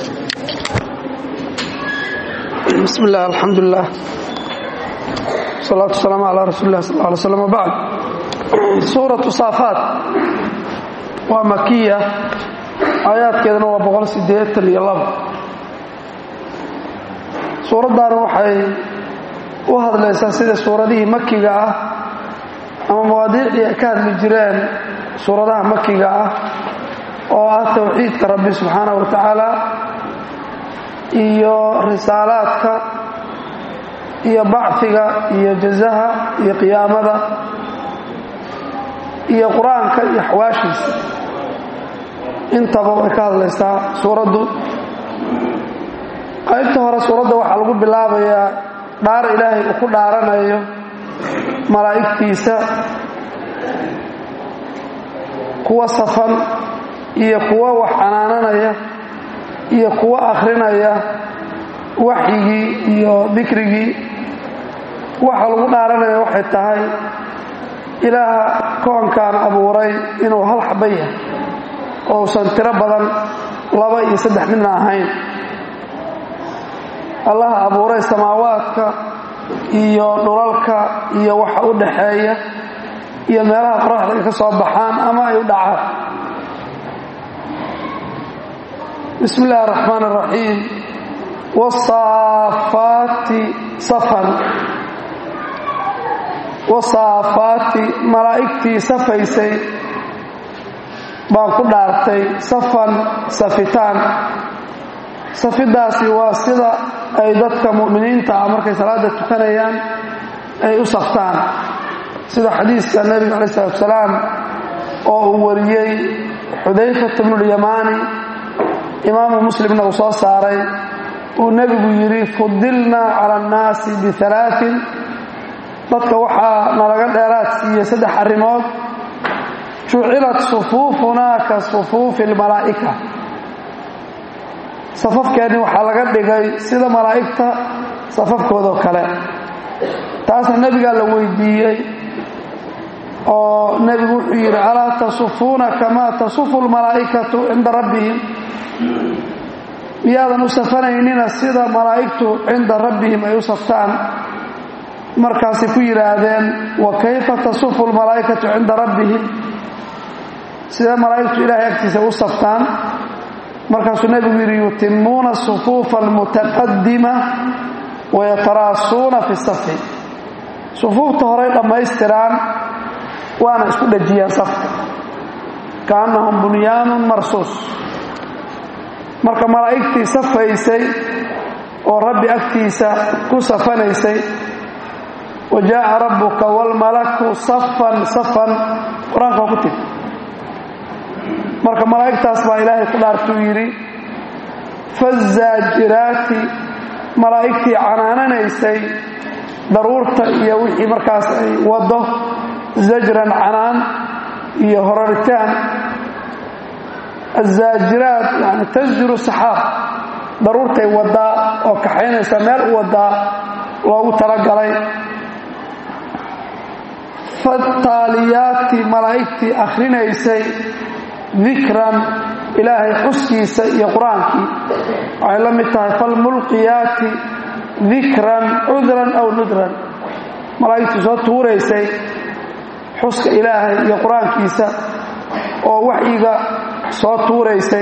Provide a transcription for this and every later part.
bismi illah alxamdulilah salaatu wasalaamu calaa rasuuli lah sal ly slm wbacd suuratu saafaat waa makiya aayaadkeedana waa boqol sideetan iyo labo suuraddaana waxay u hadlaysaa sida suuradihii makiga ah ama mawaadiicdii ay ka hadli jireen suuradaha makiga ah oo ah towxiidka rabbi subxaanahu wa tacaala iyo risaalaadka iyo bacfiga iyo jazaha iyo qiyaamada iyo qur-aanka iyo axwaashiisa intaba way ka hadlaysaa suuraddu qaybta hore suuradda waxaa lagu bilaabayaa dhaar ilaahay uu ku dhaaranayo malaa'igtiisa kuwa safan iyo kuwa wax canaananaya iyo kuwa akhrinaya waxyigii iyo dikrigii waxa lagu dhaaranaya waxay tahay ilaaha koonkan abuuray inuu hal xaba yahay oo usan tiro badan laba iyo saddex midna ahayn allaha abuuray samaawaadka iyo dhulalka iyo waxa u dhaxeeya iyo meelaha qoraxda ay ka soo baxaan ama ay u dhacaan bismi illahi araxmaan araxiim wasaafaati safan wasaafaati malaa'igtii safaysay baan ku dhaartay safan safitaan safidaasi waa sida ay dadka mu'miniinta ah markay salaada tukanayaan ay u saftaan sida xadiiska nebiga calayi salatu salaam oo uu wariyey xudayfat bnulyamaani imaamu muslimna uu soo saaray uu nebigu yidhi fudilnaa cala annaasi bialaain dadka waxaa nalaga dheeraad siiyey saddex arrimood jucilat sufuufunaa ka sufuufi almalaa'ika safafkeenni waxaa laga dhigay sida malaa'igta safafkoodoo kale taasna nebigaa la weydiiyey oo nebigu wuxuu yidhi alaa tasufuuna kamaa tasufu lmalaa'ikatu cinda rabbihim miyaadan u safanaynina sida malaa'igtu cinda rabbihim ay u saftaan markaasay ku yidhaahdeen wa kayfa tasufu lmalaa'ikatu cinda rabbihim sidee malaa'igtu ilaahay agtiisa u saftaan markaasuu nebigu yidhi yutimuuna sufuufa almutaqadima wayataraasuuna fi safi sufuufta horay dhammaystiraan waana isku dhajiyaan safka kaannahum bunyaanun marsuus marka malaa'igtii safaysay oo rabbi agtiisa ku safanaysay wa jaa'a rabbuka waalmalaku safan safan qur-aanka waa ku tiri marka malaa'igtaas baa ilaahay ku dhaartuu yidhi fazaajiraati malaa'igtii canaananaysay daruurta iyo wixii markaas ay waddo zajran canaan iyo horaritaan azaajiraat yani tasjiru saxaab daruurtay waddaa oo kaxaynaysa meel u waddaa loogu talagalay fataaliyaati malaa'igtii akhrinaysay dikran ilaahay xuskiisa iyo qur-aankii waxay la mid tahay falmulqiyaati dikran cudran aw nudran malaa'igtii soo tuuraysay xuska ilaahay iyo qur-aankiisa oo waxyiga soo tuuraysay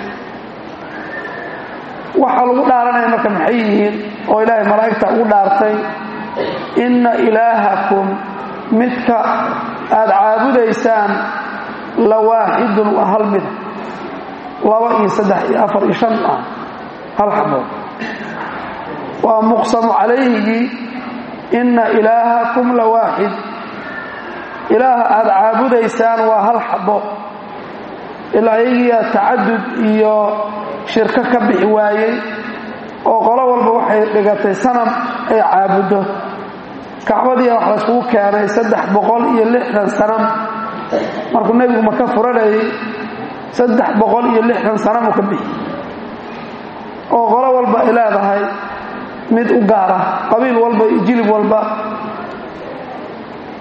waxaa lagu dhaaranaya marka maxay yihiin oo ilaahay malaa'igta ugu dhaartay inna ilaahakum midka aad caabudaysaan la waaxidun waa hal mida laba iyo saddex iyo afar iyo shan ah hal xabood waa muqsamu calayhigii inna ilaahakum la waaxid ilaaha aad caabudaysaan waa hal xabo ilaa iyagiiyaa tacadud iyo shirko ka bixi waayey oo qolo walba waxay dhigatay sanam ay caabuddo kacbadiia wax layskugu keenay saddex boqol iyo lixdan sanam markuu nebigu maka furanayay saddex boqol iyo lixdan sanam uu ka bixi oo qolo walba ay leedahay mid u gaara qabiil walba iyo jilib walba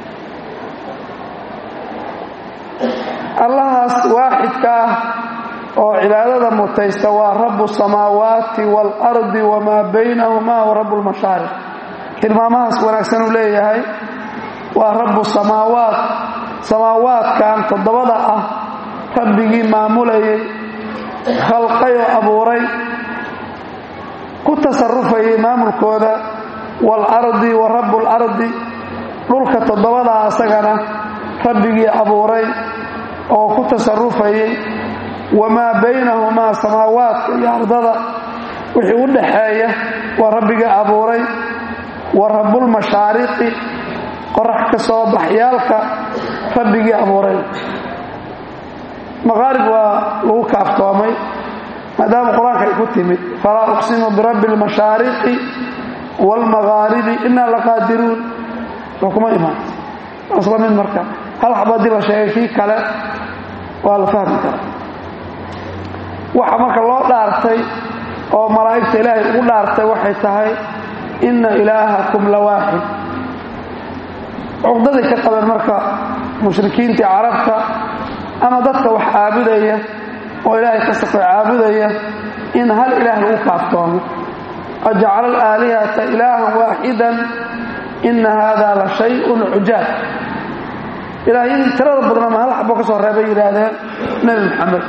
allahaas waaxidka ah oo cibaadada mutaysta waa rabu samaawaati waalardi wamaa baynahumaa wa rabu lmashaariq tilmaamahaas wanaagsan uu leeyahay waa rabu samaawaat samaawaadkan toddobada ah rabbigii maamulayay khalqay oo abuuray ku tasarufayay maamulkooda waalardi wa rabu lardi dhulka toddobadaa asagana rabbigii abuuray oo ku tasarufayay wamaa baynahumaa samaawaadka iyo ardada wixii u dhaxeeya waa rabbigii abuuray wa rabulmashaariqi qorax ka soo baxyaalka rabbigii abuuray maqaarib waa lagu kaaftoomay maadaama qur-aanka ay ku timid falaa uqsimu birabbi almashaariqi waalmaqaaribi inaa laqaadiruun soo kuma imaan asla mid marka hal xaba haddii la sheegay kii kale waa la fahmi karaa waxa marka loo dhaartay oo malaa'igta ilaahay ugu dhaartay waxay tahay inna ilaahakum la waaxid cuqdaday ka qabeen marka mushrikiintii carabta ama dadka wax caabudaya oo ilaahay ka safay caabudaya in hal ilaah lagu kaaftoomo ajcala alaalihata ilaahan waaxidan ina hada la shayun cujaab ilaahyadii tirada badnama hal xabo ka soo reebay yidhaahdeen nebi maxamed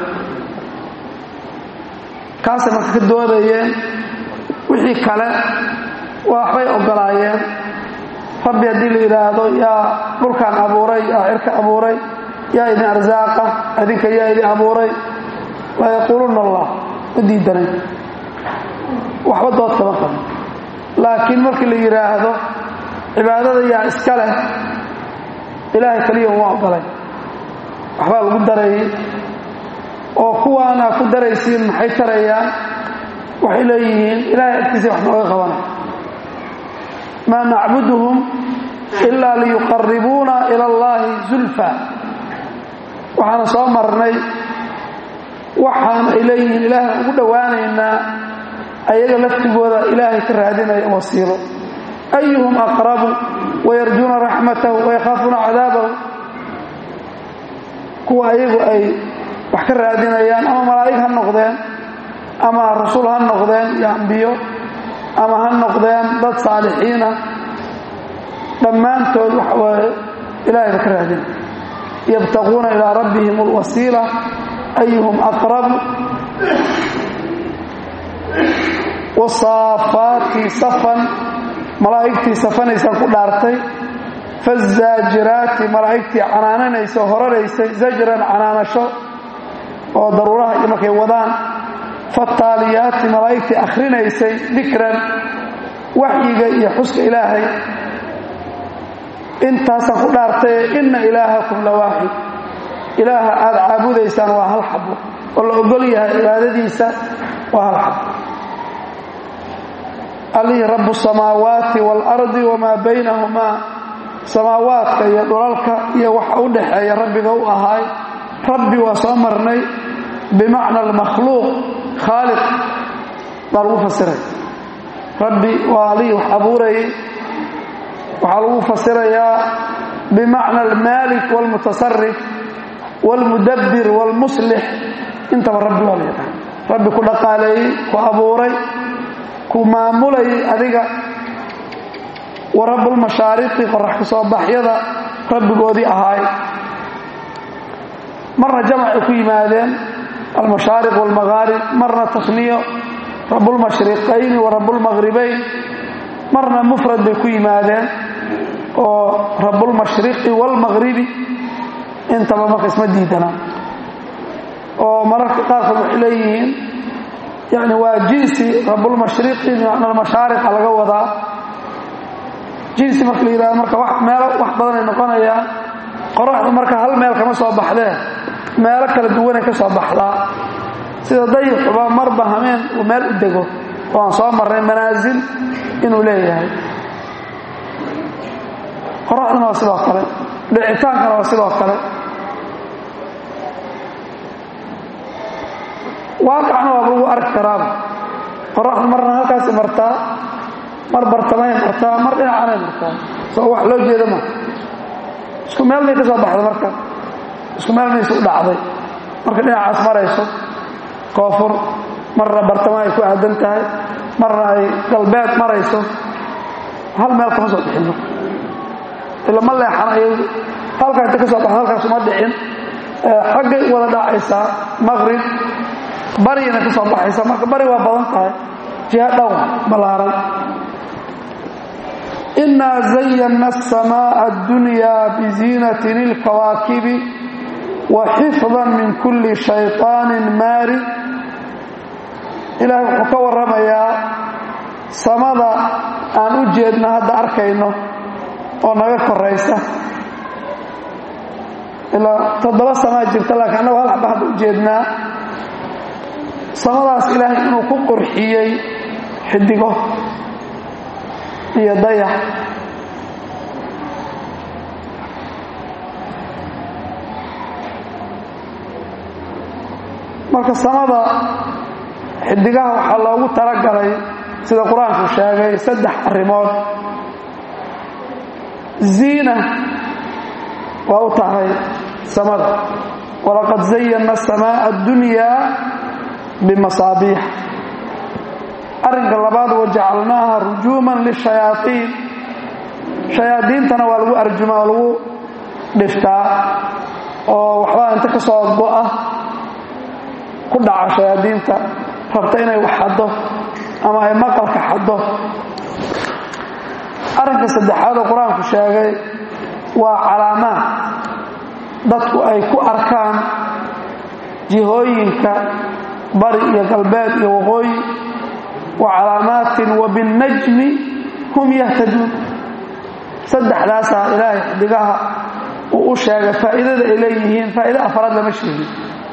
kaasay marka ka doodayeen wixii kale waxbay ogolaayeen rabbi haddii la yidhaahdo yaa dhulkan abuuray yaa cirka abuuray yaa idin arsaaqa idinka yaa idin abuuray la yaquuluuna allah ma diidanay waxba dood kama qabo laakiin markii la yidhaahdo cibaadada yaa iska leh ilaahay keliya uma ogolay waxbaa lagu darayay oo kuwaana ku daraysiin maxay tarayaan waxay leeyihiin ilaahay agtiisa wax nooga qabanay maa nacbuduhum ilaa liyuqaribuuna ila allahi zulfa waxaana soo marnay waxaan ay leeyihiin ilaahay ugu dhowaanaynaa ayaga laftigooda ilaahay ka raadinaya wasiilo ayuhum aqrabu wayarjuuna raxmatahu wayakhaafuuna cadaabahu kuwa ayagu ay wax ka raadinayaan ama malaa'ig ha noqdeen ama rasuul ha noqdeen iyo ambiyo ama ha noqdeen dad saalixiina dhammaantood waxa waaye ilaahay ba ka raadinaya yabtaquuna ilaa rabbihim alwasiila ayuhum aqrabu wasaafaati safan malaa'igtii safanaysaan ku dhaartay fazaajiraati malaa'igtii canaananaysa oo horaraysay zajran canaanasho oo daruuraha iyo markay wadaan fataaliyaati malaa'igtii akhrinaysay dikran waxyiga iyo xuska ilaahay intaasaan ku dhaartaye inna ilaahakum la waaxid ilaaha aad caabudaysaan waa hal xabo oo la ogol yahay cibaadadiisa waa hal xabo allihii rabu samaawaati waalardi wamaa baynahumaa samaawaadka iyo dhulalka iyo waxa u dhaxeeya rabbiga u ahaay rabbi waa soo marnay bimacna almakhluuq khaaliq baa lagu fasiray rabbi waa allihii wax abuurayay waxaa lagu fasirayaa bimacna almaalik waalmutasarif waalmudabbir waalmuslix intaba rabbi waa la yidhaha rabbi ku dhaqaaleeyey ku abuuray ku maamulayay adiga wa rabbulmashaariqi qorax ka soo baxyada rabbigoodii ahaay marna jamac ay ku yimaadeen almashaariq waalmaghaarib marna tasniyo rabbulmashriqayni wa rabbulmaghribayn marna mufrad bay ku yimaadeen oo rabbulmashriqi waalmaghribi intaba marka isma diidana oo mararka qaarkood waxay leeyihiin yani waa jinsi rabbulmashriqi bimacna almashaariqa laga wadaa jinsi marka la yidhahdo marka meelo wax badanay noqonayaan qoraxdu marka hal meel kama soo baxdee meelo kala duwanay ka soo baxdaa sida dayixuba marba hameen uu meel u dego oo aan soo marnay manaasil inuu leeyahay qoraxduna waa sidoo kale dhicitaankana waa sidoo kale waaqacna waaba lagu arki karaaba qoraxdu marna halkaasay martaa mar bartamay martaa mar dhinacanay martaa soo wax loo jeeda ma isku meel may ka soo baxda marka isku meel mayse u dhacday marka dhinacaas marayso koonfur marna bartamo ay ku aadan tahay marna ay galbeed marayso hal meel kama soo bixin marka ila ma leexan ayadu halkaa inta ka soo baxdo halkaas uma dhicin xaggay wada dhacaysaa maqrib bariyana ka soo baxaysa marka bari waa badan tahay jiha dhow ballaaran inaa zayana aلsamaaءa اddunyaa biziinatin اlkawaakibi wa xifdan min kulli shayطaanin maari ilaahay wuxuu ka warramayaa samada aan u jeedno hadda arkayno oo naga koraysa ilaa toddoba samaa jirta laakiin annagu hal xaba hadda u jeednaa samadaas ilaahay inuu ku qurxiyey xidigo iyo dayax marka samada xidigaha waxaa loogu talagalay sida qur-aanku sheegay saddex arrimood ziina waa u tahay samada walaqad zayana asamaaءa اddunyaa bimasaabiix arrinka labaad wajacalnaaha rujuuman lishayaaiin shayaadiintana waa lagu arjumaa oo lagu dhiftaa oo waxbaa inta ka soo go'a ku dhaca shayaadiinta rabta inay wax xaddo ama ay maqalka xaddo arrinka saddexaad oo qur-aanku sheegay waa calaamaad dadku ay ku arkaan jihooyinka bari iyo galbeed iyo waqooyi wa calaamaatin wa binnajmi hum yahtaduun saddexdaasaa ilaahay xidigaha uu u sheegay faa'iidada ay leeyihiin faa'ido afraad lama sheegin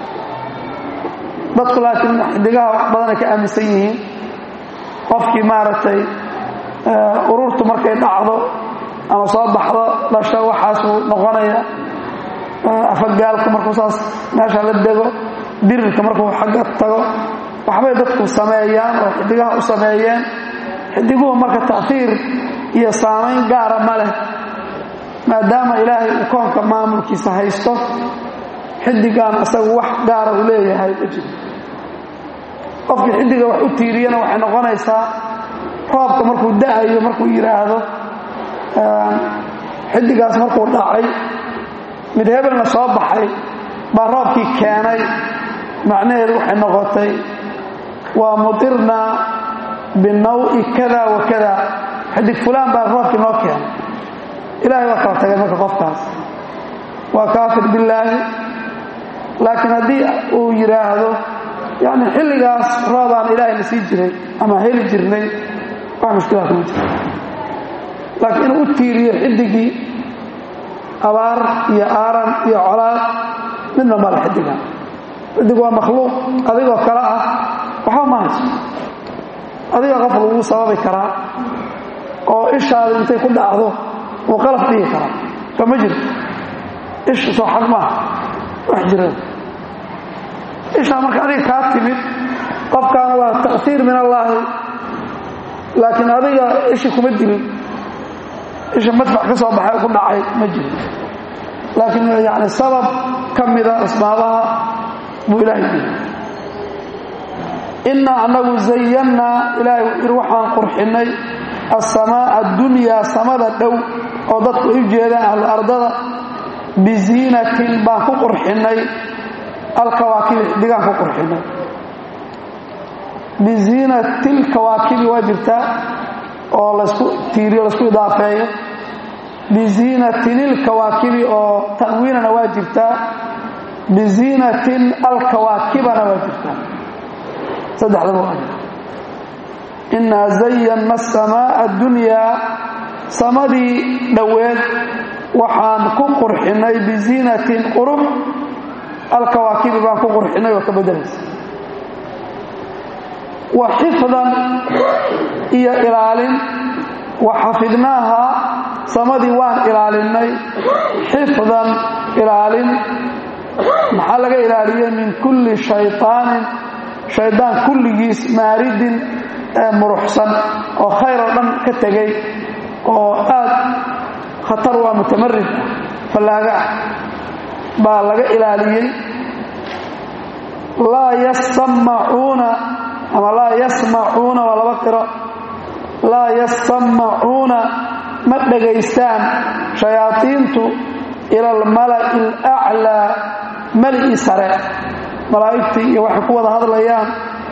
dadku laakiin xidigaha wax badanay ka aaminsan yihiin qofkii maaragtay ururtu markay dhacdo ama soo baxdo dhasho waxaasuu noqonaya afagaalku markuu saas meesha la dego dirirka markuu xagga tago waxbay dadku sameeyaan oo xidigaha u sameeyeen xidiguhu marka ta'fiir iyo saamayn gaara ma leh maadaama ilaahay uu koonka maamulkiisa haysto xidigan isagu wax gaara uu leeyahay ma jiro qofkii xidiga wax u tiiriyana waxay noqonaysaa roobka markuu da'ayo markuu yidhaahdo xidigaas markuu dhacay mid hebelna soo baxay baa roobkii keenay macnaheedu waxay noqotay waa mutirnaa binawi kada wa kada xidig fulaan baa roobkii noo keenay ilaahay waa kala tagay marka qofkaas waa kaafir billaahi laakiin haddii uu yidhaahdo yani xilligaas roobaan ilaahayna sii jiray ama heli jirnay wax mushkilaad ma jiro laakiin inuu u tiiriyo xidigii abaar iyo aaran iyo colaad midna male xidiga xidig waa makhluuq adigoo kale ah waxba ma hayso adiga qof lagu sababi karaa oo ishaada intay ku dhacdo uu qalaf dhigi karaa soo ma jirto isha soo xaq maaha wax jira ishaa marka adiga kaa timid qofkaana waa ta'hiir min allaahi laakiin adiga ishi kuma dilin isha madfac ka soo baxay ku dhacay ma jiro laakiin yani sabab ka mida asbaabaha buu ilaahay yiri innaa annagu zayannaa ilaahay ir waxaan qurxinnay assamaa'a addunyaa samada dhow oo dadku ay u jeedaan ahlu ardada biziinatin baan ku qurxinnay alkawaakibi xidigaan ku qurxinnay biziinatilkawaakibi waa jirtaa oo laysku tiiriyo laysku idaafeeyo biziinatin ilkawaakibi oo ta'wiinana waa jirtaa biziinatin alkawaakibana waa jirtaa saddexdaba waa jirta innaa zayanna asamaa'a addunyaa samadii dhoweed waxaan ku qurxinnay biziinatin qurux alkawaakibi baan ku qurxinnay oo ka beddelaysa wa xifdan iyo ilaalin wa xafidnaaha samadii waan ilaalinnay xifdan ilaalin maxaa laga ilaaliyey min kulli shayطaanin shaydaan kulligiis maaridin ee muruxsan oo khayr oo dhan ka tegay oo aad khatar waa mutamarid fallaaga ah baa laga ilaaliyey laa yasamacuuna ama laa yasmacuuna waa laba qiro laa yasamacuuna ma dhegaystaan shayaadiintu ila almala'i alaclaa mali'i sare malaa'igtii iyo waxay ku wada hadlayaan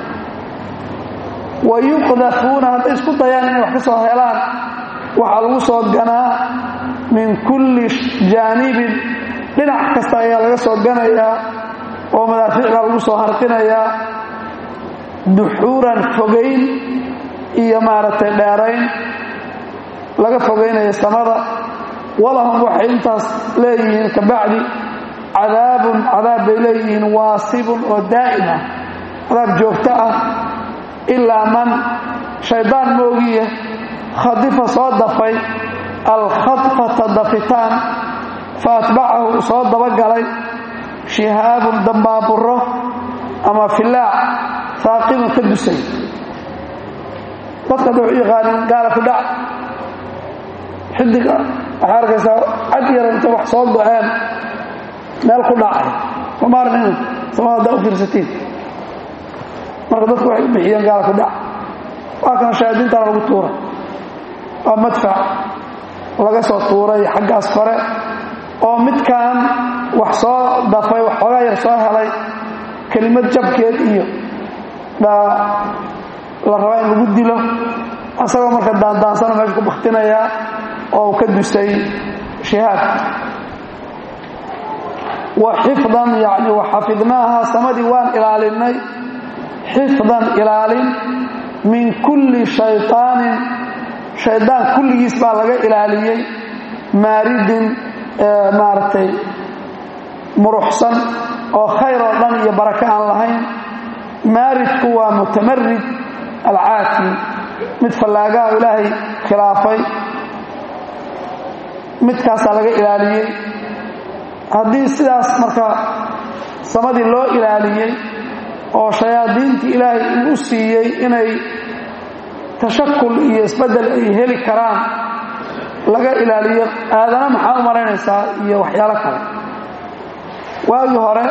wa yuqdafuuna hadday isku dayaan inay wax ka soo helaan waxaa lagu soo ganaa min kulli jaanibin dhinac kasta ayaa laga soo ganayaa oo madaafiicda lagu soo harqinayaa duxuuran fogayn iyo maaragtay dheerayn laga fogaynaya samada walahum waxay intaas leeyihiin kabacdi cadaabun cadaab bay leeyihiin waasibun oo daa'im ah cadaab joogto ah ilaa man shaydaan moogiya khadifa soo dafay alkhadfata dafitaan fa atbacahu soo dabagalay shihaabun dambaaburo ama filaac saaqibun ka dusay dadka hadda waxu yaqaanin gaala ku dhac xidiga waxaa arkaysaa cad yara intay wax soo go-een meel ku dhacay somaarnina samada haddaa u fiirsatiin marka dadku waxay u bixiyeen gaala ku dhac waa kan shayaadiintana lagu tuuray waa madfac laga soo tuuray xaggaas kore oo midkan wax soo dafay wax xoogaa yar soo helay kelimad jabkeed iyo baa la rabaa in lagu dilo asagoo marka daandaansana meesha ku baktinayaa oo ka dusay shihaab wa xifdan yani waxafidnaaha samadii waan ilaalinay xifdan ilaalin min kulli shayطaanin shaydaan kulligiis baa laga ilaaliyey maaridin maaragtay muruxsan oo khayr oo dhan iyo barako aan lahayn maaridku waa mutamarid alcaati mid fallaagaha ilaahay khilaafay midkaasaa laga ilaaliyey haddii sidaas marka samadii loo ilaaliyey oo shayaadiintii ilaahay uu u siiyey inay tashakul iyo isbeddel ay heli karaan laga ilaaliyo aadana maxaa u malaynaysaa iyo waxyaalo kale waagii hore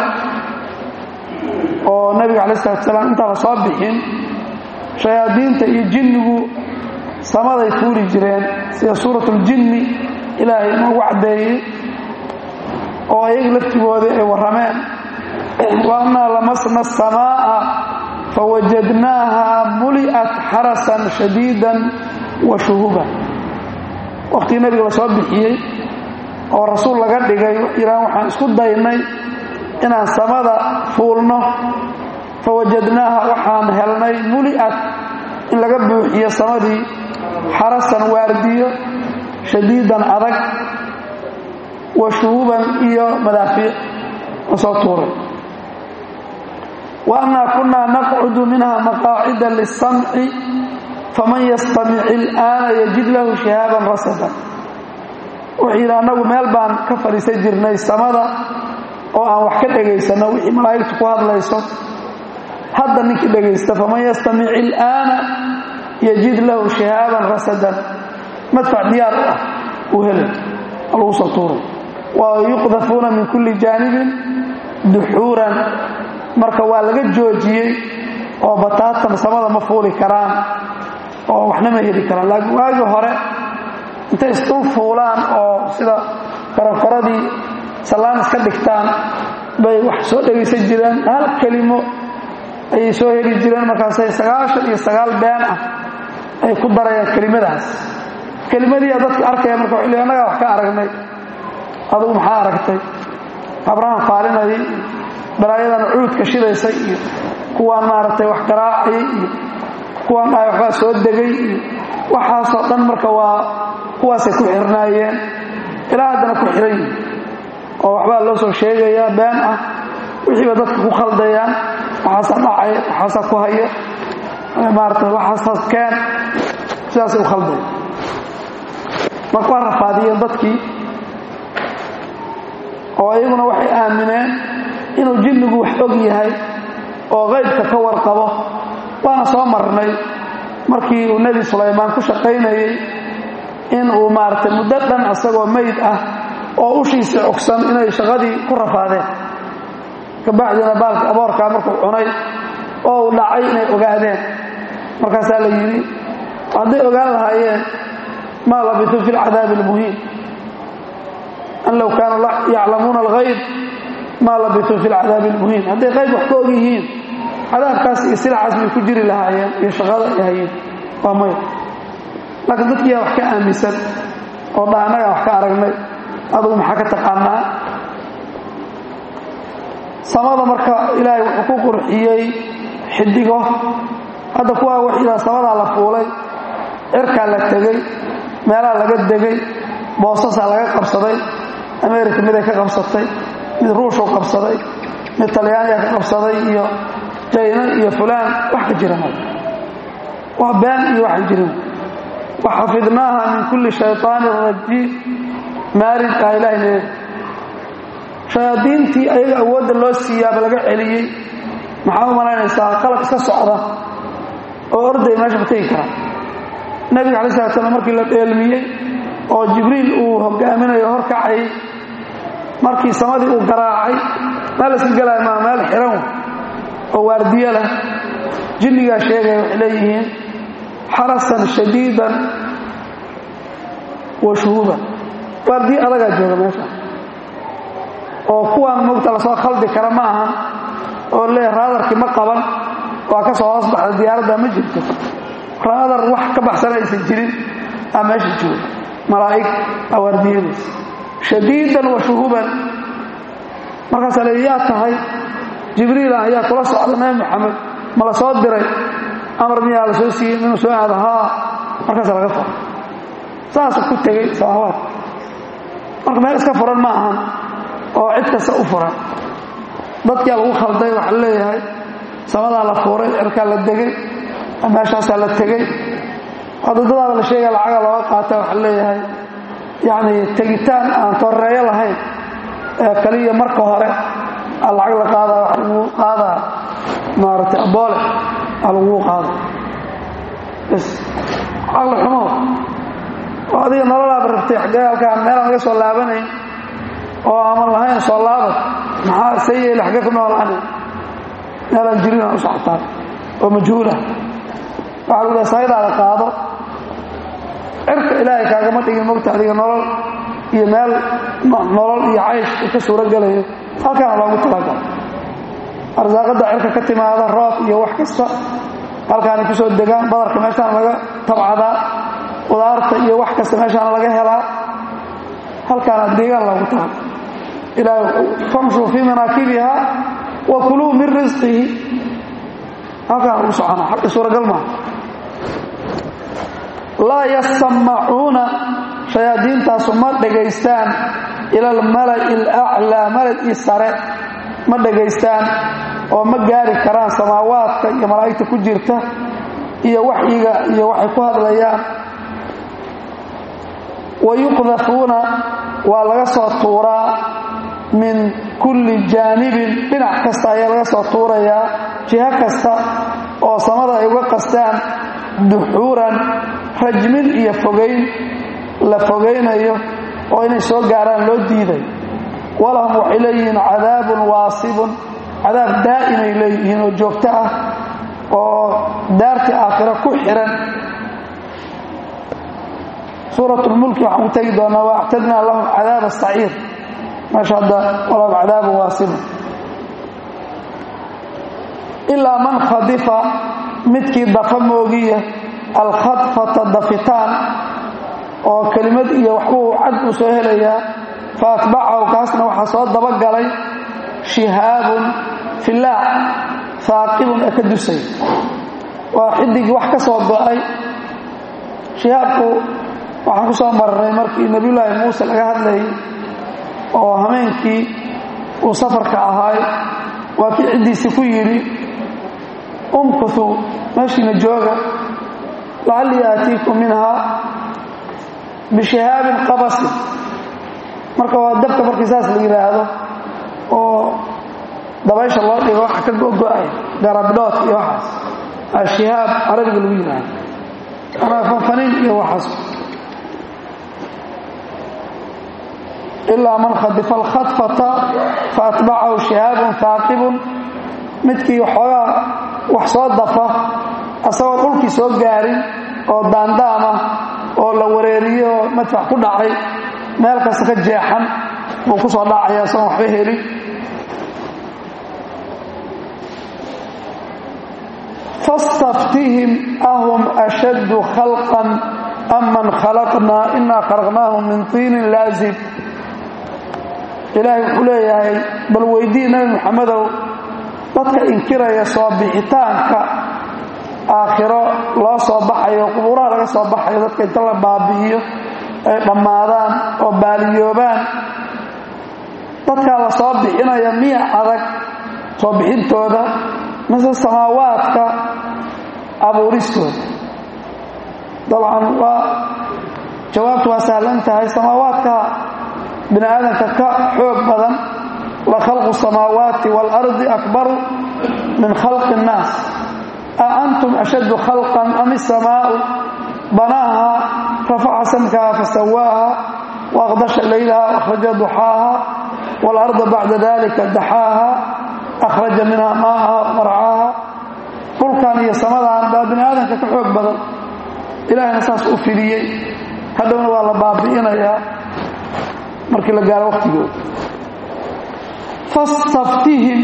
oo nabiga calayi salatu salaam intaan la soo bixin shayaadiinta iyo jinnigu samaday fuuli jireen sida suuratuljinni ilaahay inoogu caddeeyey oo ayaga laftigoodii ay warrameen wa annaa lamasna asamaa'a fawajadnaaha muli'at xarasan shadiidan wa shuhuban wakhtigii nabiga la soo bixiyey oo rasuul laga dhigay yidhahan waxaan isku daynay inaan samada fuulno fawajadnaaha waxaan helnay muli'at in laga buuxiyo samadii xarasan waardiyo shadiidan adag wa shuhuban iyo madaafiic la soo tuuray wa annaa kunnaa naqcudu minha maqaacida liلsamci faman yastamic il'aana yajid lahu shihaaban rasadan wuxuu yidhi annagu meel baan ka fadhiisan jirnay samada oo aan wax ka dhegaysanno wixii malaa'igtu ku hadlayso hadda ninkii dhegaysta faman yastamic il'aana yajid lahu shihaaban rasadan madfac diyaar u ah uu helay oo lagu soo tuuray wa yuqdafuuna min kulli jaanibin duxuuran marka waa laga joojiyey oo bataatan samada ma fuuli karaan oo waxna ma heli karaan laakiin waagii hore intay isdul fuulaan oo sida korokoradii sallaan iska dhigtaan bay wax soo dhegaysan jireen hal kelimo ayay soo heli jireen markaasay sagaashan iyo sagaal been ah ay ku darayaan kelimadaas kelimadiia dadka arkaya marka wxu li annagaa wax ka aragnay adugu maxaa aragtay abraham faalinayay balaayadan cuudka shidaysay iyo kuwaan maaragtay wax garaacayay iyo kuwaan dhahay waxbaa soo degay iyo waxaasoo dhan marka waa kuwaasay ku xirnaayeen ilaa haddana ku xiran yihin oo waxbaa loo soo sheegayaa been ah wixiiba dadka ku khaldayaan waxaasaa dhacay waxaasaa ku haya maarata waxaasaas keen sidaasay u khaldaya marka waa rafaadiyeen dadkii oo iyaguna waxay aamineen inuu jinnigu wax og yahay oo qaybka ka warqabo waana soo marnay markii uu nebi sulaymaan ku shaqaynayey in uu maaragtay muddo dhan isagoo meyd ah oo ushiisii cogsan inay shaqadii ku rafaadeen kabacdina baalka aboorkaa markuu cunay oo uu dhacay inay ogaadeen markaasaa la yidhi hadday ogaan lahaayeen maa labisuu fi lcadaabi almuhiim an low kaanuu yaclamuuna alghayb maa labisuu fi lcadaabi almuhiim hadday qayb wax ka og yihiin cadaabkaas iyo silacaas bay ku jiri lahaayeen iyo shaqada ay hayeen waa may laakiin dadkiiyaa wax ka aaminsan oo dha annagaa wax ka aragnay adugu maxaa ka taqaanaa samada marka ilaahay wuxuu ku qurxiyey xidigo hadda kuwaa waxida samadaa la fuulay cirkaa la tegey meelaha laga degay boosasaa laga qabsaday america miday ka qabsatay mid ruushuu qabsaday mid talyaaniga ka qabsaday iyo jayna iyo fulaan wax ka jira mal waa been iyo waxaan jirin waxafidnaaha min kulli shayطaanin rajiim maarid ah ilahay leeyahay shayaadiintii ayaga awoodda loo siiyaaba laga celiyey maxaa u malaynaysaa qalab iska socda oo orday meesha ka tegi karaa nebiga alai slat slam markii la dheelmiyey oo jibriil uu hogaaminayo horkacay markii samadii uu garaacay meel iska gelaya maa meel xiran oo waardiyo leh jinnigaa sheegaya waxay leeyihiin xarasan shadiidan wa shuhuuban waardiyo adagaa jooga meesha oo kuwaan mogta lasoo khaldi kara ma ahan oo leeya raadarkii ma qaban waa ka soo hoos baxda diyaaradda ma jirto raadar wax ka baxsana aysan jirin aa meesha jooga malaa'ig aa waardiyadiisa shadiidan wa shuhuban markaasaa le yaa tahay jibriil ah ayaa kula socda nabi maxamed ma la soo diray amar miyaa la soo siiyey inuu soo aado haa markaasa laga faro saasa ku tegey samaawaad marka meel iska furan ma ahan oo cid kasta u furan dadkaa lagu khalday waxaa leeyahay samadaa la fuuray cirkaa la degay meeshaasaa la tegey wadadadaada la sheegaya lacaga looga qaata waxaa leeyahay yacni tegitaan aan torreeyo lahayn ee kaliya marka hore aa lacag la qaadaa waxa lagu qaadaa maaragtay aboole aa lagu qaada bs caqli xumo oo adiga nololaaba rabtay xaggee halkaan meelaan laga soo laabanayn oo aman lahayn soo laabad maxaa see yeeli xaggee ku noolaana meelaan jirin aan u socotaa oo majhuulah waxaa lagu lehay saydaada qaado cirka ilaahay kaagama dhigin mogta adiga nolol iyo meel nolol iyo caysh uu ka suuro gelayo halkaana loogu talagalo arsaaqadda cirka ka timaada roob iyo wax kasta halkaanay ku soo degaan badarka meeshaana laga tabcadaa qudaarta iyo wax kasta meeshaana laga helaa halkaana deegaan loogu talaga ilaahay famshuu fii manaakibiha wa kuluu min risqihi halkaana lagu socona xagga suuragal maaha laa yasamacuuna shayaadiintaasu ma dhegaystaan ila almala'i alaclaa mala'ii sare ma dhegaystaan oo ma gaari karaan samaawaadka iyo malaa'igta ku jirta iyo waxyiga iyo waxay ku hadlayaan wa yuqdafuuna waa laga soo tuuraa min kulli jaanibin dhinac kasta ayaa laga soo tuurayaa jiho kasta oo samada ay uga qastaan duxuuran rajmin iyo fogayn la fogaynayo oo inay soo gaaraan loo diiday walahum waxay leeyihiin cadaabun waasibun cadaab daa'imay leeyihiin oo joogto ah oo daartii aakhiro ku xiran suuratulmulki waxaan ku tegi doonaa wa actadnaa lahum cadaaba saciir meesha hadda walahum cadaabun waasibun ilaa man khadifa midkii dafa moogiya alkhadfata dafitaan oo kelimad iyo waxbuu cad uu soo helayaa fa atbacahu kaasna waxaa soo dabagalay shihaabun filaac haaqibun ee ka dusay waa xidigii wax ka soo go-ay shihaabku waxaan ku soo marnay markii nebiyullaahi muuse laga hadlayay oo hameenkii uu safarka ahaay waa kii ciddiisii ku yidhi umkutu meeshiina jooga lacallii aatiikum minhaa bishihaabin qabasin marka waa dabka markii saas la yidhaahdo oo dabaysha loo dhigo waxa ka gogo-ay garabdhood iyo waxaas ashihaab carabiga lagu yidhaahdo anaa fanfaniin iyo waxaas ilaa man khadifa alkhadfata fa atbacahu shihaabun haaqibun midkii xoogaa wax soo dafa asagoo dhulkii soo gaarin oo daandaama oo la wareeriyo oo madfax ku dhacay meel kasta ka jeexan buu ku soo dhacaya asagoon waxba helin fastaftihim ahum ashaddu khalqan am man khalaqnaa inaa khalaqnaahum min tiinin laazib ilaahay wuxuu leeyahay bal weydii nabi maxamedow dadka inkiraya soo bixitaanka aakhiro loo soo baxayo qubuuraha laga soo baxayo dadka inta la baabi'iyo ay dhammaadaan oo baaliyoobaan dadkaa la soo bixinaya miya adag soo bixintooda mise samaawaadka abuuristooda dabcan waa jawaabtu waa sahlan tahay samaawaadka bini aadamka ka xoog badan la khalqu samaawaati waalardi akbaru min khalqi innaas a antum ashaddu khalqan am isamaau banaaha rafaca samkaha fasawaaha waaqdasha laylaha akhraja duxaaha waalarda bacda dalika daxaaha akhraja minha maaha marcaaha dhulkan iyo samadan baa bini aadamka ka xoog badan ilaahayna saas u fidiyey hadhowna waa la baabi'inayaa markii la gaaro waqtigooda fastaftihim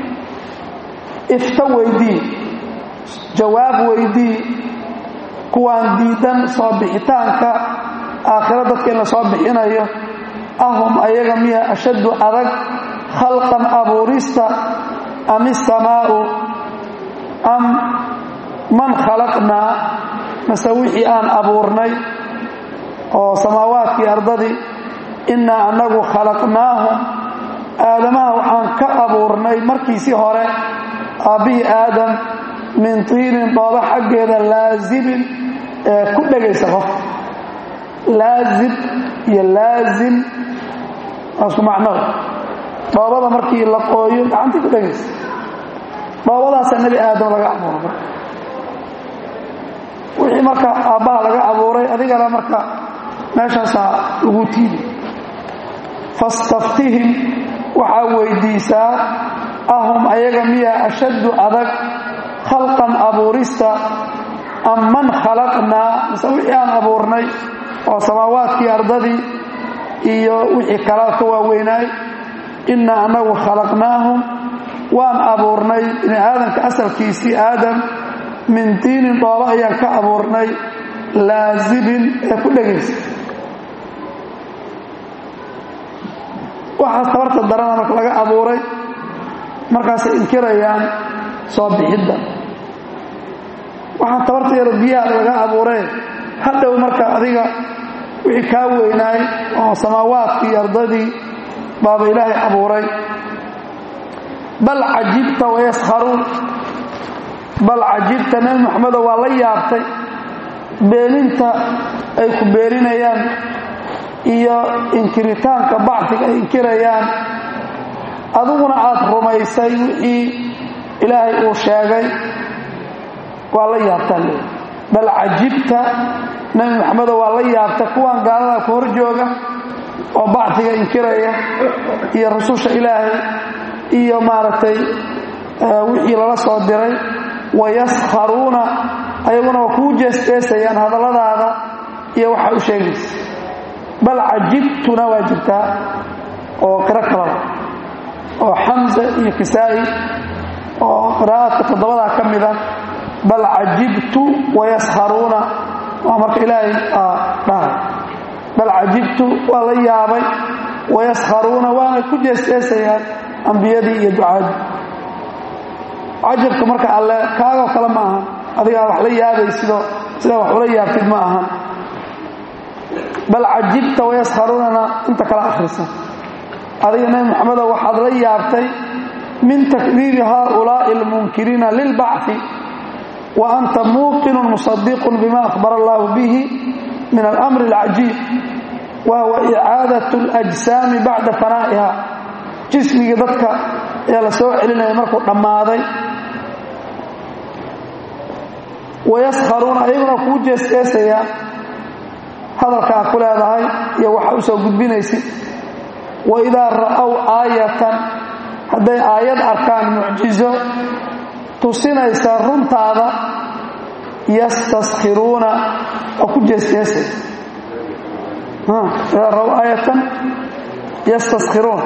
ifta weydii jawaab weydii kuwaan diidan soo bixitaanka aakhiro dadka in la soo bixinayo ahum ayaga miya ashaddu adag khalqan abuurista am isamaau am man khalaqnaa mase wixii aan abuurnay oo samaawaadkii ardadii innaa annagu khalaqnaahum aadamaha waxaan ka abuurnay markiisii hore aabbihii aadam min tiinin dhooba xaggeeda laazibin ee ku dhegaysa qof laazib iyo laazim waasku macnoda dhoobada markii la qooyo gacantii ku dhegaysa dhoobadaasaa nebi aadam laga abuuray marka wixii marka aabbaha laga abuuray adigana marka meeshaasaa lagu tiidi fastaftihim waxaa weydiisaa ahum ayaga miya ashaddu adag khalqan abuurista am man khalaqnaa mise wixii aan abuurnay oo samaawaadkii ardadii iyo wixii kalaa ka waaweynaay innaa annagu khalaqnaahum waan abuurnay bini aadamka asalkiisii aadam min diinin dhoobo ayaan ka abuurnay laazibin ee ku dhegaysa waxaas tabarta darana marka laga abuuray markaasay inkirayaan soo bixidda waxaan tabarta yaro biyaha laga abuuree hadhow marka adiga wixii kaa weynaay oo samaawaadkii ardadii baaba ilaahay abuuray bal cajibta wayaskharuun bal cajibta nebi moxamedo waa la yaabtay beeninta ay ku beeninayaan iyo inkiritaanka bacdiga ay inkirayaan adiguna aada rumaysay wixii ilaahay uu sheegay waa la yaabtaa le bal cajibta nebi moxamedo waa la yaabta kuwan gaalada ku hor jooga oo bacdiga inkiraya iyo rususha ilaahay iyo maaragtay wixii lala soo diray wayaskharuuna ayaguna waa kuu jeesjeesayaan hadalladaada iyo waxa u sheegaysa bal cajibtuna waa jirtaa oo qiro kalada oo xamza iyo kisaa'i oo qiraa'adka toddobadaa ka mida bal cajibtu wayaskharuuna waa marka ilaahay dhahay bal cajibtu waa la yaabay wayaskharuuna waana ku jeesjeesayaan ambiyadii iyo ducaadii cajabka marka alle kaagoo kale ma ahan adigaa wax la yaabaysido sidaa wax ula yaabtid ma ahan bal cajibta wayaskharuunana inta kala akhrisa adiga nebi moxamedo waxaad la yaabtay min takdiibi haaulaa'i almunkiriina lilbacfi wa anta muuqinun musadiqun bima akhbara allahu bihi min alamri alcajiib wa huwa icaadat اlajsaami bacda fanaa'iha jismigii dadka ayaa la soo celinaya markuu dhammaaday wayaskharuuna ayaguna kuu jeesjeesayaan hadalkaa ku leedahay iyo waxa u soo gudbinaysid waidaa ra'ow aayatan hadday aayad arkaan mucjizo tusinaysa runtaada yastaskhiruuna oo ku jeesjeesay idaa ra'ow aayatan yastaskhiruun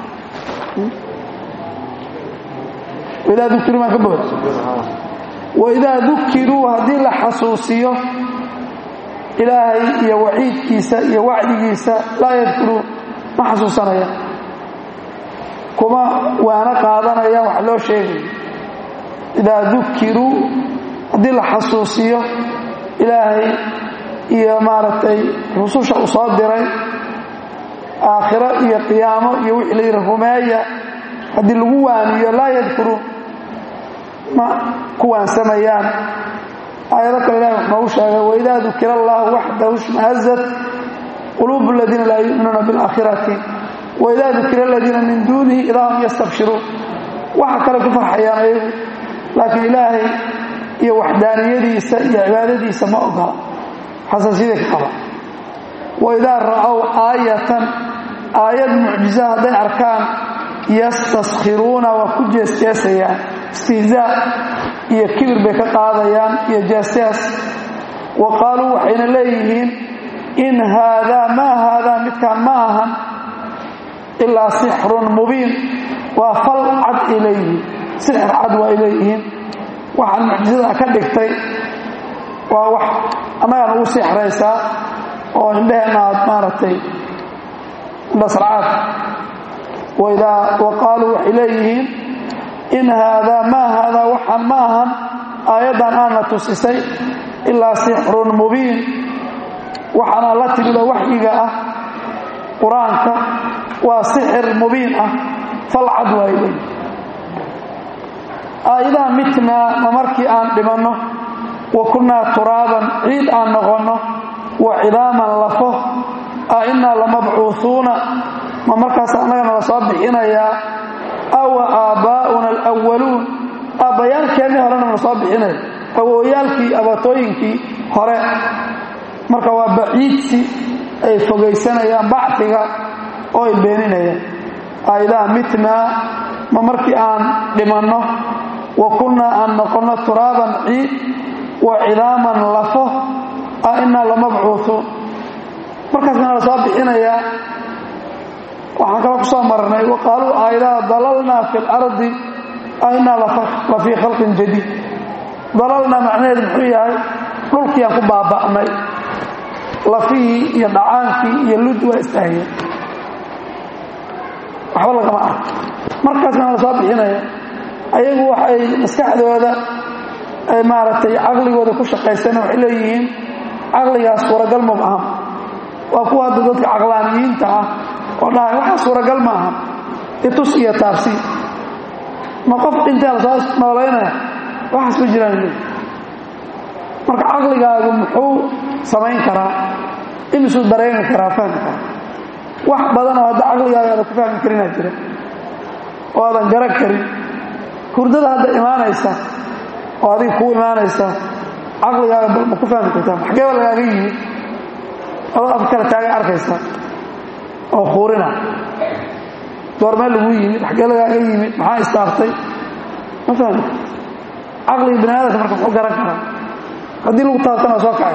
waidaa dukiruu maan ka bood waidaa dukiruu haddii la xasuusiyo ilaahay iyo waciidkiisa iyo wacdigiisa laa yadkuruun ma xasuusanayaan kuma waana qaadanayaan wax loo sheegayo idaa dukiruu haddii la xasuusiyo ilaahay iyo maaragtay rususha uu soo diray aakhiro iyo qiyaamo iyo wixii la yidhi rumeeya haddii lagu waaniyo laa yadkuruun ma ku waansamayaan aayado kale ilahi wax noogu sheegay waidaa dukira allahu waxdahu shmahazat quluubu aladiina laa yu'minuuna biاlaakhirati waidaa dukira aladiina min duunihi idaa hum yastabshiruun waxa kale ku farxayaan ayagu laakiin ilaahay iyo waxdaaniyadiisa iyo cibaadadiisa ma ogola xasaasiyada ka qaba waidaa ra'ow aayatan aayad mucjiza hadday arkaan yastaskhiruuna waa ku jeesjeesayaan istihzaa iyo kibir bay ka qaadayaan iyo jeesjees wa qaaluu waxayna leeyihiin in haadaa maa haadaa midkaan ma ahan ilaa sixrun mubiin waa fal cad ay leeyihiin sixir cad waa ay leeyihiin waxaan mucjizada ka dhigtay waa wax annagaan ugu sixraysaa oo indheheenna aad maaragtay indhasracaad wa qaaluu waxay leeyihiin in haadaa maa haadaa waxaan ma ahan aayaddan aana tusisay ilaa sixrun mubiin waxaana la timidoo waxyiga ah qur-aanka waa sixir mubiin ah falcad waa ay leeyihin aayadaha mitnaa ma markii aan dhimanno wa kunnaa turaaban ciid aan noqonno wa cidaaman lafo a innaa lamabcuuhuuna ma markaas annagana la soo bixinayaa awa aabbaa'una alwaluun aabbayaalkeennii horena la soo bixinaya awooyaalkii abatooyinkii hore marka waa baciidsi ay fogaysanayaan bacfiga oo ay beeninayaan aayadaha mitnaa ma markii aan dhimanno wa kunnaa aan noqonno turaaban ciid wa cidaaman lafo a innaa lamabcuuhuun markaasna la soo bixinayaa waxaan kala ku soo marnay wa qaaluu aayadaha dalalnaa fi lardi a innaa la fii khalqin jadiid dalalnaa macnaheedu muxuu yahay dhulkiiaan ku baaba'nay lafihii iyo dhacaankii iyo lud waa istaahiyeen waxba lagama arko markaasna la soo bixinaya ayagu waxay maskaxdooda ay maaragtay caqligooda ku shaqaysana waxay leeyihiin caqligaas suuragal maba aha waa kuwa hadda dadka caqlaaniyiinta ah oo dhahay waxaa suuragal ma aha itus iyo taabsi ma qof dhintaa la soo noolaynaya waxaas ma jiraan leey marka caqligaagu muxuu samayn karaa imisuu dareemi karaa fahmi karaa wax badanoo hadda caqligaaga aadan ku fahmi karinaa jira oo aadan garan karin hurdada hadda imaanaysa oo adiga kuu imaanaysa caqligaaga bal ma ku fahmi kartaa xageeba lagaaga yimid adoo af kale taaga arkaysa oo kuurina goormee lagu yimid xagee lagaaga yimid maxaa istaartay ma fahmi caqliga bini aadamka marka muxuu garan karaa haddii lagu taabtana soo kacay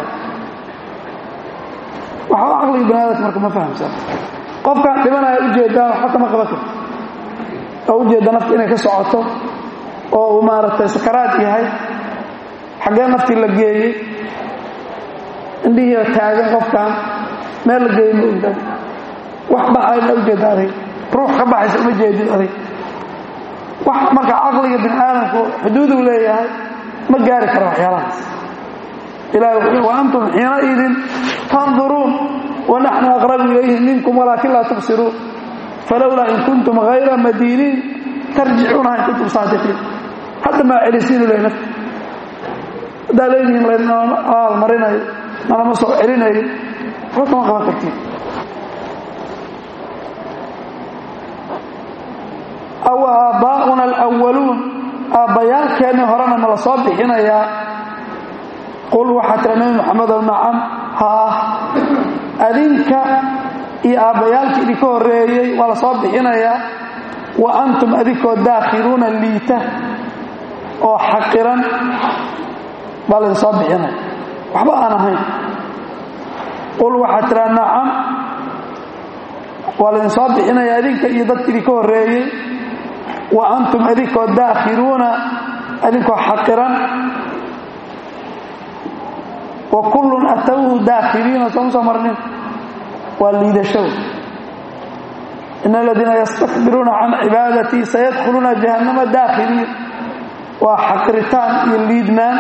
waxba caqliga bini aadamka marka ma fahamsan qofkaan dhimanaya ujeedaan waxba kama qaban karto oo ujeedda nafta inay ka socoto oo uu maaragtay sakaraad yahay xaggee naftii la geeyey indhihiiba taagan qofkan meel la geeyey ma ogdan wax baxay ma ujeedda adig ruux ka baxaysa uma jeedid adig wax marka caqliga bini aadamku xuduuduu leeyahay ma gaari karo waxyaalahaas ilahi wuxuu wa antum xiinaidin tanduruun wanaxnu aqrabu ilayhi minkum walaakin laa tubsiruun falowlaa in kuntum hayra madiiniin tarjicuunaha in kuntum saadiqiin hadda maa celisiinu leh nafta haddaa leedihiin laynama abaalmarinayo nalama soo celinayo waxba kama qaban kartiin aw aabbaa'una alwaluun aabbayaalkeennii horena ma la soo bixinayaa qul waxaa tira nebi maxamedow nacam haa adinka iyo aabbayaalkii idinka horreeyey waa la soo bixinayaa wa antum adinkoo daakhiluuna liita oo xaqiran baa laydin soo bixinaya waxba aan ahayn qul waxaad tiraa nacam waa laydin soo bixinaya adinka iyo dadka idinka horreeyey wa antum adinkoo daakhiluuna adinkoo xaqiran wa kullun atowhu daakhiliina sooma soo marnin waa liidashow in aladiina yastakbiruuna can cibaadatii sayadkhuluuna jahannama daakhiliin waa xaqiritaan iyo liidnaan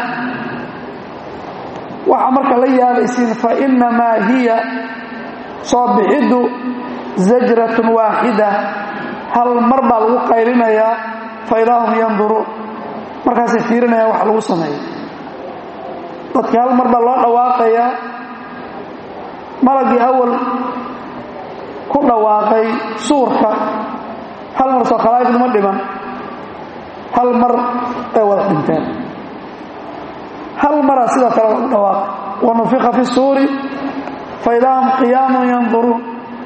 waxaa marka la yaabaysiin fa innamaa hiya soo bixiddu zajratun waaxida hal mar baa lagu qaylinayaa fa idaa hum yanduruun markaasay fiirinayaan wax lagu sameeyo dadkii hal mar baa loo dhawaaqayaa malagii awal ku dhawaaqay suurka hal mar soo khalaa'iqduma dhiman hal mar ay wada dhinteen hal maraa sidoo kale lagu dhawaaqay wa nufika fi suuri fa idaa hum qiyaamun yanduruun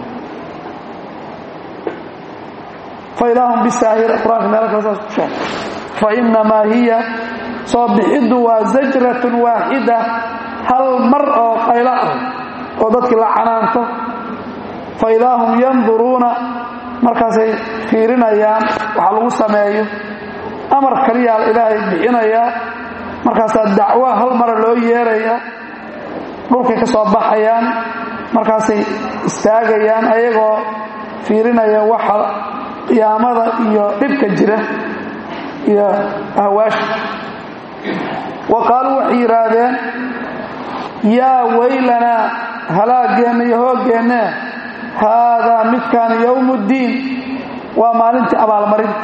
fa idaa hum bisaahir qur-aanka meelo kale saas ku sheegay fa innamaa hiya soo bixiddu waa zajratun waaxida hal mar oo qaylo ah oo dadkii la canaanto fa idaa hum yanduruuna markaasay fiirinayaan waxa lagu sameeyo amar kaliyaa ilaahay bixinayaa markaasaa dacwo hal mara loo yeerayaa dhulkay ka soo baxayaan markaasay istaagayaan ayagoo fiirinaya waxa qiyaamada iyo dhibka jira iyo ahwaasha wa qaaluu waxay yidhaahdeen yaa weylanaa halaageenna iyo hooggeenna haadaa midkaan yowmuddiin waa maalintii abaalmarinta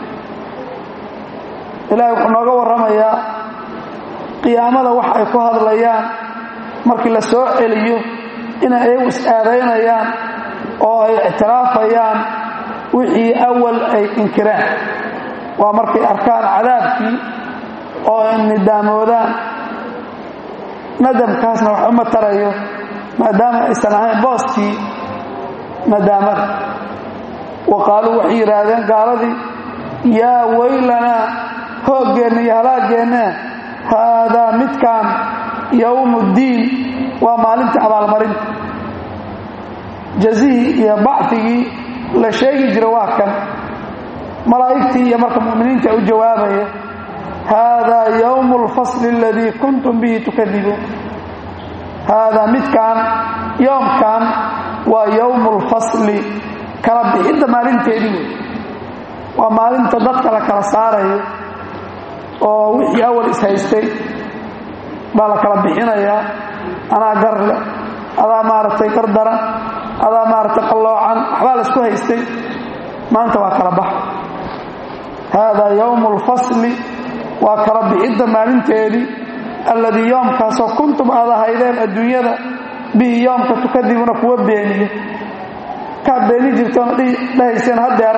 ilaahay wuxuu nooga warramayaa qiyaamada wax ay ku hadlayaan markii la soo celiyo inay ayagu is-aadaynayaan oo ay ictiraafayaan wixii awal ay inkireen waa markay arkaan cadaabkii oo ay nidaamoodaan nadamkaasna wax uma tarayo maadaama aysan ahayn booskii nadaamada wa qaaluu waxay yidhaahdeen gaaladii yaa weylanaa hooggeenna iyo halaaggeenna haadaa midkaan yowmuddiin waa maalintii abaalmarinta jazihii iyo bacdigii la sheegi jira waa kan malaa'igtii iyo marka mu'miniinta u jawaabaya haadaa yowmu alfasli aladii kuntum bihi tukadibuun haadaa midkaan yoomkan waa yowmu alfasli kala bixidda maalinteedii wey waa maalinta dadka la kala saarayo oo wixii awal ishaystay baa la kala bixinayaa anaa garle adaa maaragtay gar daran adaa maaragtay qalloocan waxbaa la isku haystay maanta waa kala bax haadaa yowmu alfasli waa kala bixidda maalinteedii alladii yoomkaasoo kuntum aad ahaydeen adduunyada bihi yoomka tukadibuna kuwa beeniya kaad beeni jirtoona dhahayseen hadeer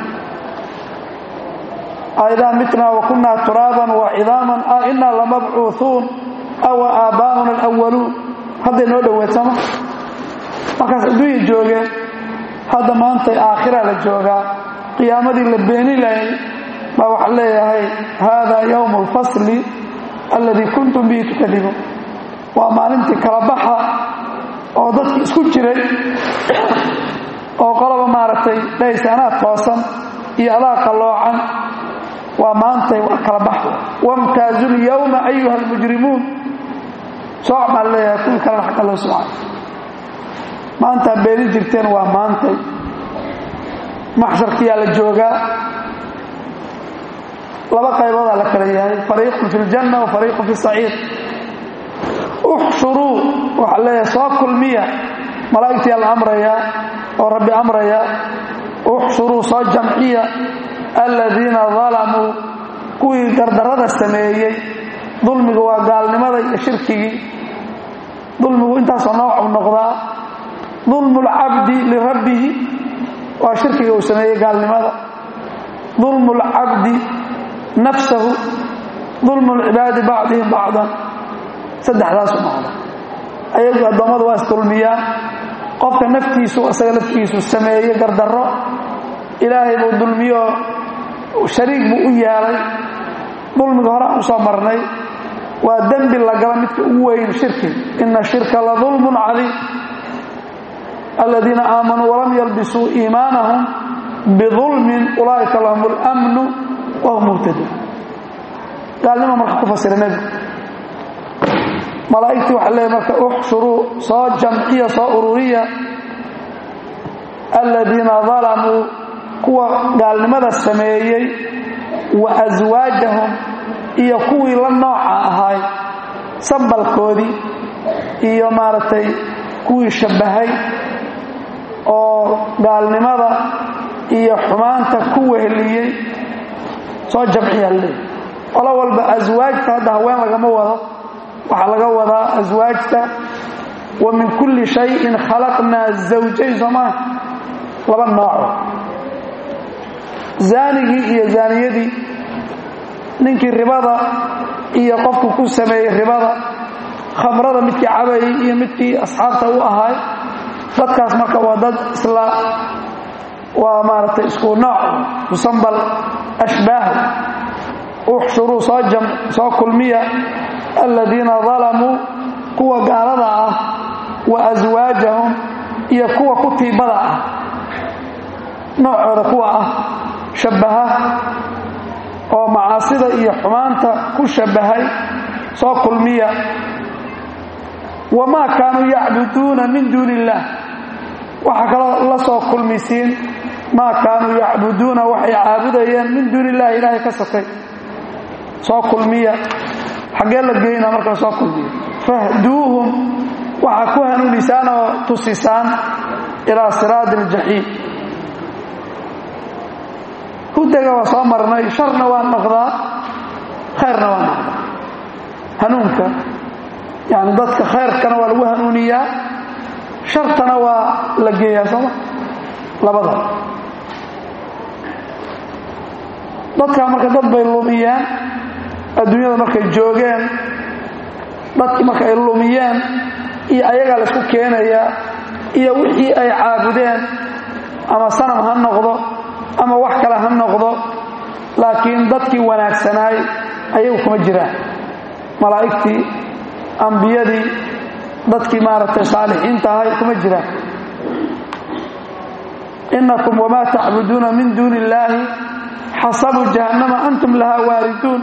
aidaa mitnaa wa kunnaa turaaban wa cidaaman a innaa lamabcuuhuun awa aabbaa'una alawaluun hadday noo dhoweedsama markaas adduunya joogeen hadda maantay aakhira la joogaa qiyaamadii la beeni lahay baa waxaa leeyahay haadaa yowmu alfasli alladii kuntum bihi tukadibuun waa maalintii kala baxa oo dadki isku jiray oo qoloba maaragtay dhahaysa anaa toosan iyo adaa qalloocan waa maantay waa kala bax wamtaazu lyowma ayuha almujrimuun sooc baa leeyahay kuwii kalena xagga loo soocay maantaa beeni jirteen waa maantay maxsharkiyaa la joogaa laba qayboodaa la kala yahay fariiqun fi ljanna wa fariiqun fi saciir uxshuruu waxaa leeyahay soo kulmiya malaa'igtiyaa la amrayaa oo rabbi amraya uxshuruu soo jamciya aladiina dalamuu kuwii gardarrada sameeyey dulmigu waa gaalnimada iyo shirkigii dulmigu intaasoo noocuu noqdaa dulmu lcabdi lirabbihi waa shirkiga uu sameeyey gaalnimada dulmu lcabdi nafsahu dulmu lcibaadi bacdihim bacdan saddexdaasu noqda ayagu addoommadu waa isdulmiyaan qofka naftiisu isaga laftiisu sameeye gardarro ilaahay buu dulmiyo shariig buu u yeelay dulmiga hore aan u soo marnay waa dembi la gala midka ugu weyn shirki ina shirka la dulmun cadiim aladiina aamanuu walam yalbisuu iimaanahum bidulmin ulaa'ika lahum اlamnu wahum muhtaduun gaalnimo marka ku fasira nebigu malaa'igtii waxa leeya marka uxshuruu soo jamciya soo ururiya aladiina dalamuu kuwa gaalnimada sameeyey wa aswaajahum iyo kuwii la nooca ahaay sambalkoodii iyo maaragtay kuwii shabbahay oo gaalnimada iyo xumaanta ku weheliyey soo jamciyaa leey qolo walba aswaajta hadda haween lagama wado waxaa laga wadaa aswaajta wa min kulli shayin khalaqnaa zawjayn soomaa laba nooco zaanigii iyo zaaniyadii ninkii ribada iyo qofku ku sameeyey ribada khamrada midkii cabayay iyo midkii asxaabta u ahaay dadkaas marka waa dad isla waa maaragtay isku nooc musambal ashbaah uxshuruu soo jam soo kulmiya aladiina dalamuu kuwa gaalada ah wa aswaajahum iyo kuwa ku tiibada ah noocooda kuwa ah shabbaha oo macaasida iyo xumaanta ku shabbahay soo kulmiya wamaa kaanuu yacbuduuna min duuni illaah waxaa kaloo la soo kulmisiin maa kaanuu yacbuduuna waxay caabudayeen min duuni illahi ilaahay ka sokay soo kulmiya xaggee la geynaa marka soo kulmiya fahduuhum waxaa ku hanuunisaan oo tusisaan ilaa siraadi aljaxiim hudaga waa soo marnay sharna waa noqdaa khayrna waa noqdaa hanuunka yani dadka khayrkana waa lagu hanuuniyaa shartana waa la geeyaa sooma labada dadkaa marka dad bay lumiyeen adduunyada markay joogeen dadkii marka ay lumiyeen iyo ayagaa laysku keenayaa iyo wixii ay caabudeen ama sanam ha noqdo ama wax kale ha noqdo laakiin dadkii wanaagsanaay ayagu kuma jiraan malaa'igtii ambiyadii dadkii maaragtay saalixiinta ahay kuma jiraan inakum wamaa tacbuduuna min duuni illaahi xasabuu jahannama antum lahaa waariduun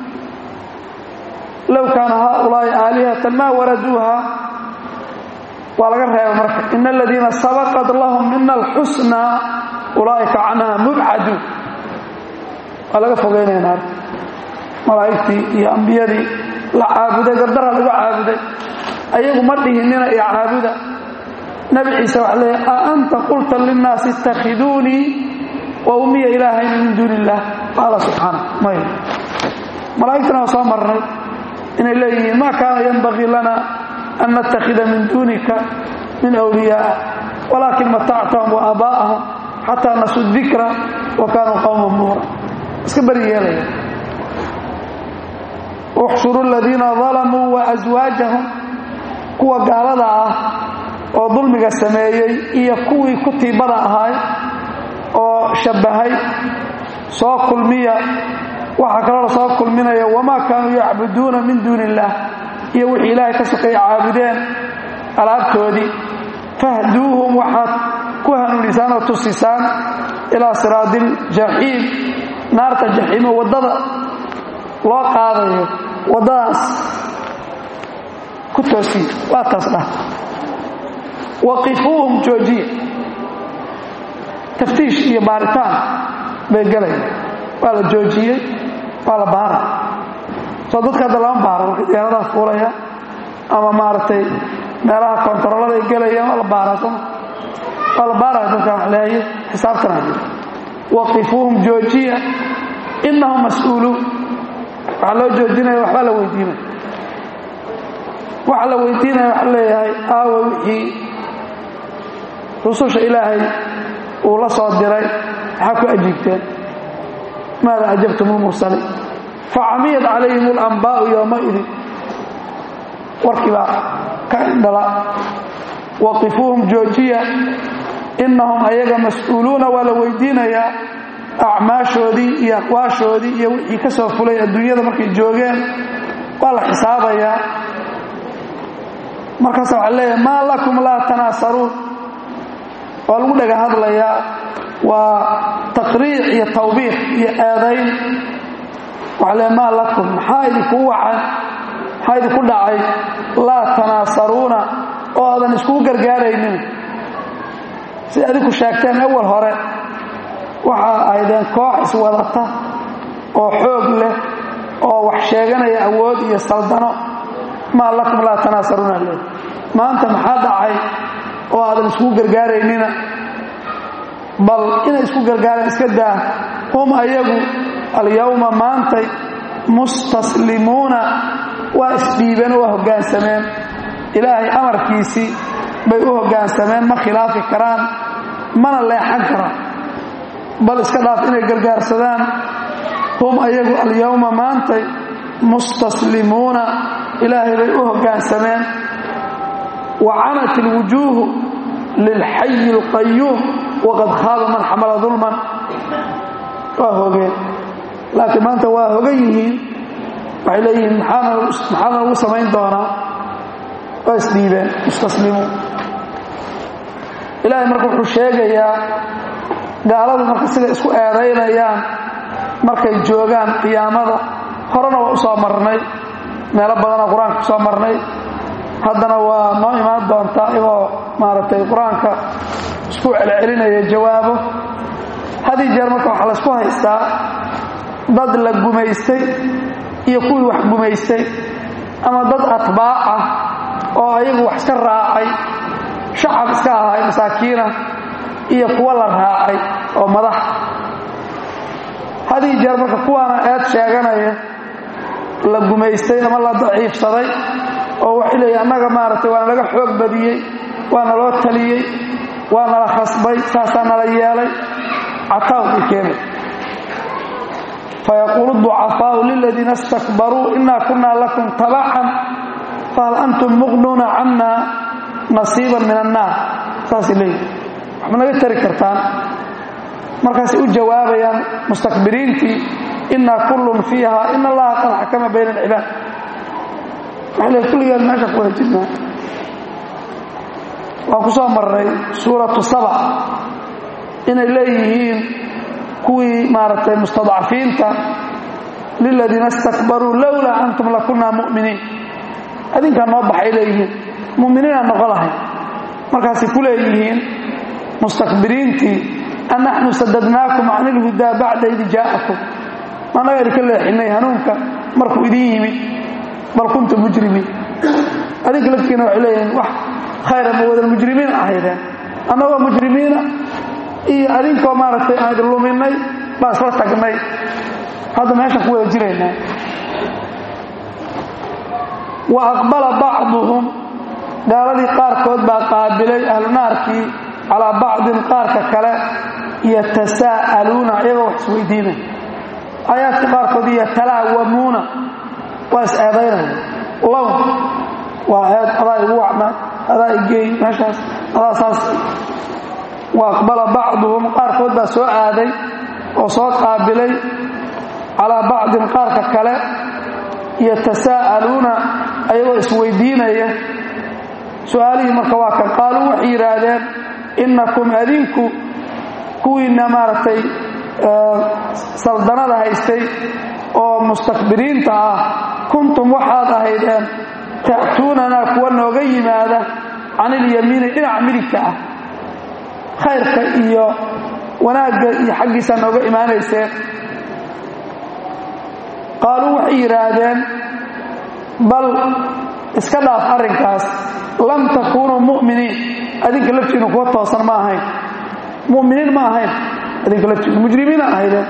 low kaana haaulaa'i aalihatan maa waraduuha waa laga reeba marka ina aladiina sabaqat lahum mina alxusnaa ulaa'ika canha mubcaduun waa laga fogeynaya naar malaa'igtii iyo ambiyadii la caabuday gardara lagu caabuday ayagu ma dhihinina iyo caabuda nabi ciise waxa leeya a anta qulta linnaasi ittakhiduunii wa ummiya ilaahayna min duuni illaah qaala subxaana may malaa'igtana waa soo marnay inay leeyihiin ma kaana yanbagii lana an nattakhida min duunika min wliyaaa walaakin matactahum wa aabaa'ahum xataa nasuu dikra wa kaanuu qowman buura iska beri yeelaya uxshuru aladiina dalamuu wa aswaajahum kuwa gaalada ah oo dulmiga sameeyey iyo kuwii ku tiibada ahaay oo shabbahay soo kulmiya waxaa kaloo la soo kulminaya wamaa kaanuu yacbuduuna min duuni illaah iyo wixii ilaahay ka sokeeya caabudeen alaabtoodii fahduuhum waxaad ku hanuunisaan oo tusisaan ilaa siraadi iljaxiim naarta jaxiimo waddada loo qaadayo waddadaas ku toosiya waa taas dhah waqifuuhum joojiya taftiish iyo baaritaan bay galayaan waa la joojiyey waa la baara soo dadka hadda lama baaro markay diyaaradaha fuulaya ama maaragtay meelaha kontaroolada ay gelayaan waa la baaraa sooma waa la baaraya dadka wax leeyahay xisaabtana jira waqifuuhum joojiya innahum mas-uuluun waxaa loo joojinaya waxbaa la weydiinaya waxaa la weydiinaya waxa leeyahay aawa wixii rususha ilaahay uu la soo diray maxaa ku ajiibteen maada ajabtum lmursaliin facamiyat calayhim alambaa'u yowmaidin warkii baa ka indhala waqifuuhum joojiya innahum ayaga mas-uuluuna waa la weydiinayaa acmaashoodii iyo aqwaashoodii iyo wixii ka soo fulay adduunyada markay joogeen waa la xisaabayaa markaasa waxaa leeyahay maa lakum laa tanaasaruun waa lagu dhaga hadlayaa waa taqriic iyo tawbiiq iyo eedayn waxaa leeyahay maa lakum maxaa idinku wacan maxaa idinku dhacay laa tanaasaruuna oo aadan iskugu gargaaraynin si adinku sheegteen awal hore waxaa ahaydeen koox iswadata oo xoog leh oo wax sheeganaya awood iyo saldano maa lakum laa tanaasaruuna le maanta maxaa dhacay oo aadan iskugu gargaaraynina bal inay isku gargaareen iska daa hum ayagu alyawma maantay mustaslimuuna waa isdhiibeen oo waa hoggaansameen ilaahay amarkiisii bay u hoggaansameen ma khilaafi karaan mana leexan karaan bal iska dhaaf inay gargaarsadaan hum ayagu alyawma maantay mustaslimuuna ilaahay bay u hoggaansameen wa canat ilwujuuhu lilxayi alqayuum waqad khaaba man xamala dulman waa hogeen laakiin maanta waa hogan yihiin waxay leeyihiin maxaa noogu samayn doonaa waa isdhiibeen mustaslimuun ilaahay marka wuxuu sheegayaa gaaladu marka sida isku eedaynayaan markay joogaan qiyaamada horena waa u soo marnay meelo badanoo qur-aanka ku soo marnay haddana waa noo imaan doontaa igoo maaragtay qur-aanka isku celcelinaya jawaabo hadii jeer marka waxaa laysku haystaa dad la gumaystay iyo kuwii wax gumaystay ama dad atbaac ah oo ayagu wax iska raacay shacab iska ahay masaakiina iyo kuwa la raacay oo madax hadii jeer marka kuwaana eed sheeganaya la gumaystay ama la daciifsaday oo waxay leeyihin annaga maaragtay waana laga xoog badiyey waana loo taliyey waa nala khasbay saasaa nala yeelay cataaw bay keenay fayaquulu ducafaau liladiina istakbaruu inaa kunaa lakum tabacan fahal antum muqnuuna canna nasiiban min annaar saasay leeyihin waxma naga tari kartaan markaasay u jawaabayaan mustakbiriintii inaa kullun fiiha in allaha qad xakama bayna alcibaad waxay leeyiin kulligeen meesha ku wada jirnaa waan ku soo marray suuratu saba inay leeyihiin kuwii maaragtay mustadcafiinta liladiina istakbaruu lowlaa antum lakunaa mu'miniin adinkaa noo baxay leeyihiin mu'miniinaan noqo lahay markaasay ku leeyihiin mustakbiriintii anaxnu sadadnaakum can ilhudaa bacda id jaa'akum annaga idinka leexinay hanuunka markuu idin yimid bal kuntum mujrimiin adinka laftiina waxay leeyihiin wax khayra ma wadan mujrimiin ahaydeen annagoo mujrimiina iyo adinkoo maaragtay aan idin luminay baan isla tagnay hadda meeshaan ku wada jiraynaa wa aqbala bacduhum gaaladii qaarkood baa qaabilay ahlu naarkii calaa bacdin qaarka kale yatasaa'aluuna iyagoo wax isweydiinaya aayaadka qaarkood yatalaawamuuna waa is eedaynaya low waa eed adaa igu wacna adaa igeey meeshaas adaa saas wa aqbala bacduhum qaarkood baa soo aaday oo soo qaabilay calaa bacdin qaarka kale yatasaa'aluuna ayagoo isweydiinaya su-aalihii marka waa kan qaaluu waxay yidhaahdeen innakum adinku kuwiinna maaragtay saldanada haystay oo mustakbiriinta ah kuntum waxaad ahaydeen ta'tuunanaa kuwa nooga yimaada can ilyamiini dhinaca midigta ah khayrka iyo wanaagga iyo xaggiisaa nooga imaanayseen qaaluu waxay yidhaahdeen bal iska dhaaf arrinkaas lam takuunuu mu'miniin adinka laftiinu kuwa toosan ma ahayn mu'miniin ma ahayn adinka laftiinu mujrimiina ahaydeen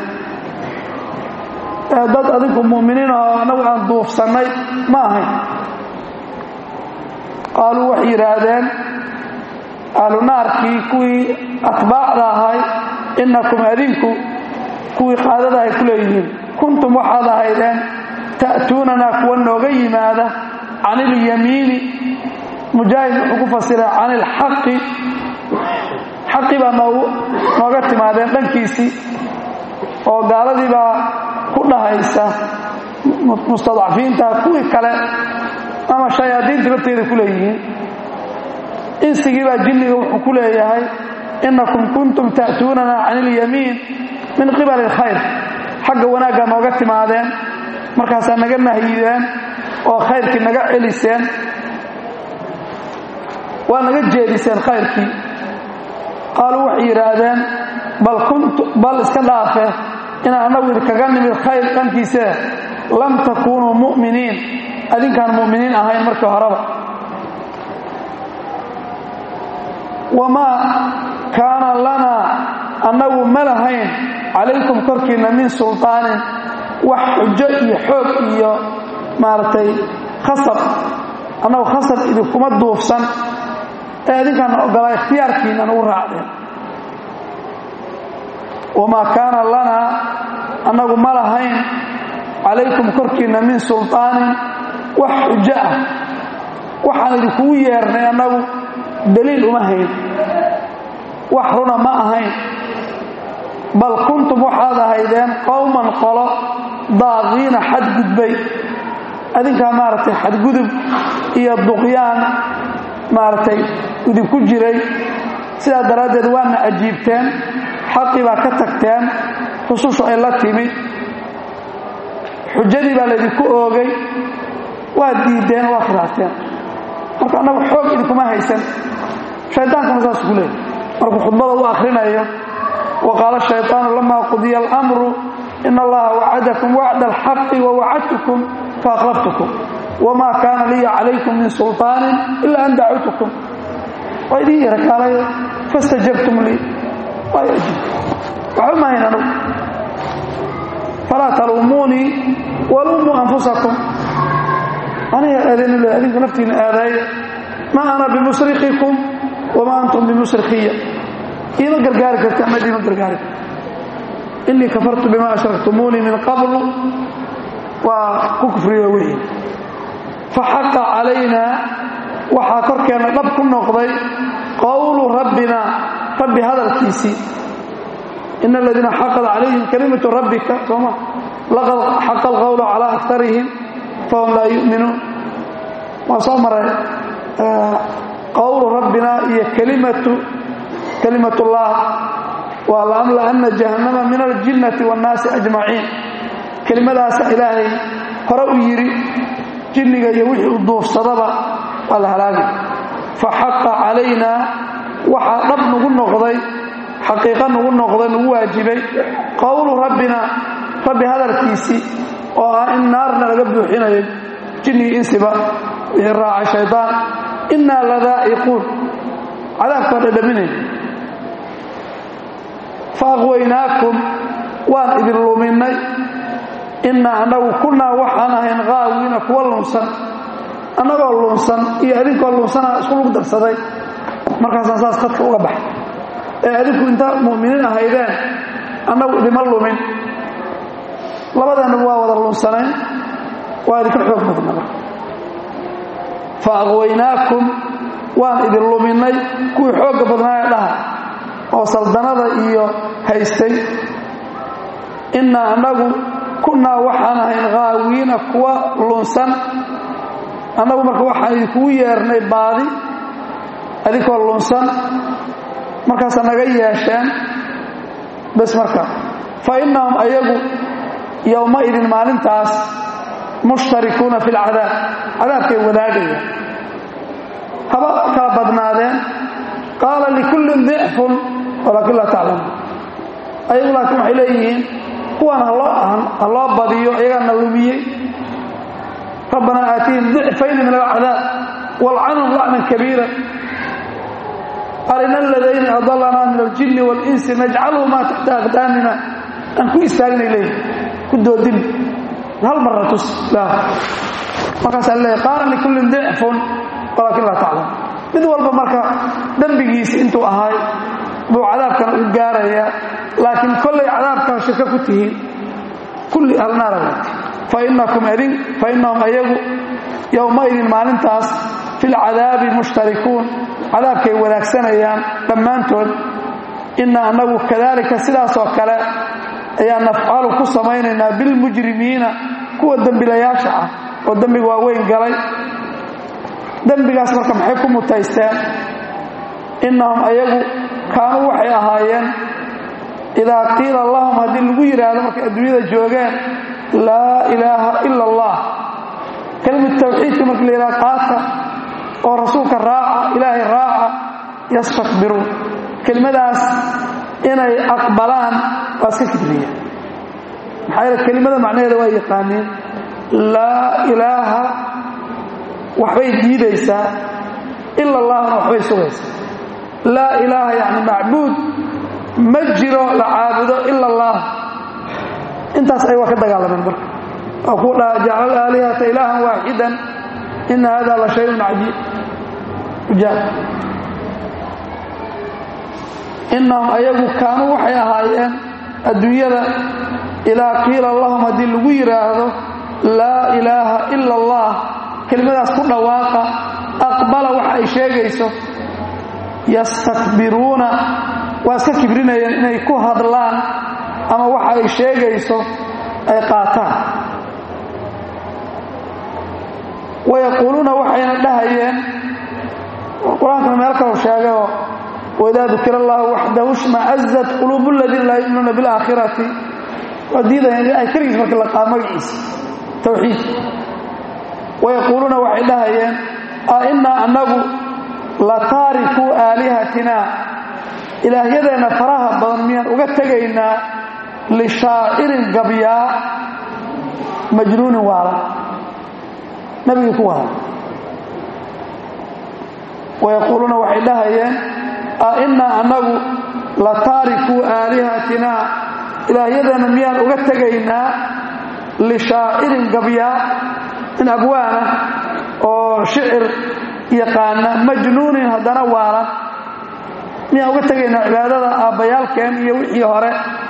dad adinku mu'miniin oo annagu aan duufsannay ma ahayn qaaluu waxay yidhaahdeen ahlu naarkii kuwii atbaacda ahay innakum adinku kuwii qaadada ay ku leeyihiin kuntum waxaad ahaydeen ta'tuunanaa kuwa nooga yimaada can ilyamiini mujaahid wuxuu ku fasiray can ilxaqi xaqi baa noogu nooga timaadeen dhankiisii oo gaaladii baa ku dhahaysa mustadcafiinta kuwii kale ama shayaadiinta lafteeda ku leeyihiin insigii baa jinniga wuxuu ku leeyahay innakum kuntum ta'tuunana can ilyamiin min qibali alkhayr xagga wanaaggaa nooga timaadeen markaasaa naga nahyideen oo khayrkii naga celiseen waa naga jeediseen khayrkii qaaluu waxay yidhaahdeen bal kuntu bal iska dhaafe inaan annagu idinkaga nimid khayr dhankiisee lam takuunuu mu'miniin adinkaan mu'miniin ahayn markii horeba wamaa kaana lanaa annagu ma lahayn calaykum korkiinna min sulطaanin wax xujo iyo xoog iyo maaragtay khasab annagu khasab idinkuma duufsan ee idinkaana ogolaa ikhtiyaarkiina nagu raacdeen wamaa kaana lanaa annagu ma lahayn calaykum korkiinna min sulطaanin wax xujo ah waxaan idinkugu yeernay annagu daliil uma hayn wax runa ma ahayn bal kuntum waxaad ahaydeen qowman qolo daaqiina xadgudbay adinkaa maaragtay xadgudub iyo duqyaan maaragtay idinku jiray sidaa daraaddeed waana ajiibteen xaqii baa ka tagteen rusushu ay la timid xujadii baa laydinku oogay waad diideen waa khilaafteen marka annagu xoog idinkuma haysan shaydaankuna saas ku leehay markuu khudbada u akhrinayo wa qaala shayطaanu lama qudiya almru in allaha wacadakum wacda alxaqi wawacadtukum faakhlaftukum wma kaana liya calaykum min sulطaanin ila an dacawtukum waa idin yarakaalay fastajabtum lii waay ajiib waxba mahayn anugu falaa taluumuunii waluumuu anfusakum aniga aadaynu le adinku naftiina aadaaya ma ana bimusrikikum wama antum bimusrikiya iima gargaari karti ama idiima gargaari karti inii kafartu bima ashraktumuunii min qablu waa ku kufriyo wixii faxaqa calaynaa waxaa korkeenna dhab ku noqday qowlu rabbina rabbi hadalkiisii ina aladiina xaqad calayhim kalimatu rabbika sooma laqad xaqa alqowlu calaa akarihim fahum laa yu'minuun waa soo maray qowlu rabbina iyo kalimatu kalimatullah waa laamla'anna jahannama min aljinnati waannaasi ajmaciin kelimadaasa ilaahay hore u yidhi jinniga iyo wixii u duufsadaba waa la halaagi fa xaqa calaynaa waxaa dhab nagu noqday xaqiiqa nagu noqday nagu waajibay qowlu rabbina rabbi hadalkiisii oo ah in naarna laga buuxinayo jinnigii insiba wixii raacay shaydaan innaa ladaa'iquun cadaabkaa dhadhaminay fa aqwaynaakum waan idin luminnay innaa annagu kunnaa waxaan ahayn qaawiina kuwa lunsan annagoo lunsan iyo adinkoo lunsana isku lug darsaday markaasaan saas khadka uga baxay ee adinku inta mu'miniin ahaydeen annagu idima lumin labadeennuba waa wada lunsanayn waa idinka xoog badna marka fa aqwaynaakum waan idin luminnay kuwii xoogga badnaa ee dhaha oo saldanada iyo haystay innaa annagu kunnaa waxaan ahayn qaawiina kuwa lunsan annagu marka waxaan idinkugu yeernay baadi adinkoo lunsan markaasa naga yeesheen bes marka fa innahum ayagu yowmaidin maalintaas mushtarikuuna fi lcadaab cadaabkay wadaagayaan haba kala badnaadeen qaala likullin dicfun walaakin laa taclamuun ayagu laakiin waxay leeyihiin kuwan ha loo badiyo iyagaana lumiyey rabbanaa aatihim dicfayni min alcadaab walcanhum lacnan kabiira arina aladayni adalanaa min aljinni waalinsi najcaluhumaa taxta aqdaamina aan ku istaagnay leeyihi ku doodin hal marra tus markaasaa leeyahy qaala likullin dicfun walaakin laa taclam mid walba marka dembigiisi intuu ahay buu cadaabkana u gaaraya laakiin kollay cadaabkaa shirka ku tihiin kulli alnaara fa inakum idin fa innahum ayagu yowmaidin maalintaas fi lcadaabi mushtarikuun cadaabkay wadaagsanayaan dhammaantood inna annagu kadalika sidaasoo kale ayaa nafcalu ku samaynaynaa bilmujrimiina kuwa dembilayaasha ah oo dembiga waaweyn galay dembigaas marka maxay ku mutaysteen innahum ayagu kaanuu waxay ahaayeen idaa qiila lahum haddii lagu yidhaahdo markay adduunyada joogeen laa ilaaha ila allah kelimad tawxiidka marka la yidhaha qaata oo rasuulka raaca ilaahay raaca yastakbiruun kelimadaas inay aqbalaan waa iska kibriya maxaa yeele kelimada macnaheeda waa yaqaaniin laa ilaaha waxbay diidaysaa ila allahna waxbay sugaysaa laa ilaaha yacni macbuud ma jiro la caabudo ila allah intaas ay waa ka dagaalameen marka oo ku dhaha jacala aalihata ilaahan waaxidan ina hada la shayun cajiib ujaab innahum ayagu kaanuu waxay ahaayeen adduunyada idaa qiila lahum haddii lagu yidhaahdo laa ilaaha ila allah kelimadaas ku dhawaaqa aqbala waxa ay sheegayso yastakbiruuna waa iska kibrinayeen inay ku hadlaan ama waxa ay sheegayso ay qaataan wayaquuluuna waxayna dhahayeen qur-aankana meel kalau sheegayoo waidaa dukira allahu waxdahu shmacazat quluubu ladiina laa yuminuuna bilaakhirati waa diidayeen ilahay keligiis marka la qaado magaciisa tawxiid wayaquuluuna waxay dhahayeen a innaa annagu la taarikuu aalihatina ilaahyadeenna faraha badan miyaan uga tegaynaa lishaacirin gabyaa majnuunin waalan nabigii ku waalan wayaquuluuna waxay dhahayeen a innaa annagu la taarikuu aalihatina ilaahyadeenna miyaan uga tegaynaa lishaacirin gabyaa in abwaana oo shicir yaqaana majnuunin haddana waalan miyaan uga tegaynaa cibaadada aabbayaalkeen iyo wixii hore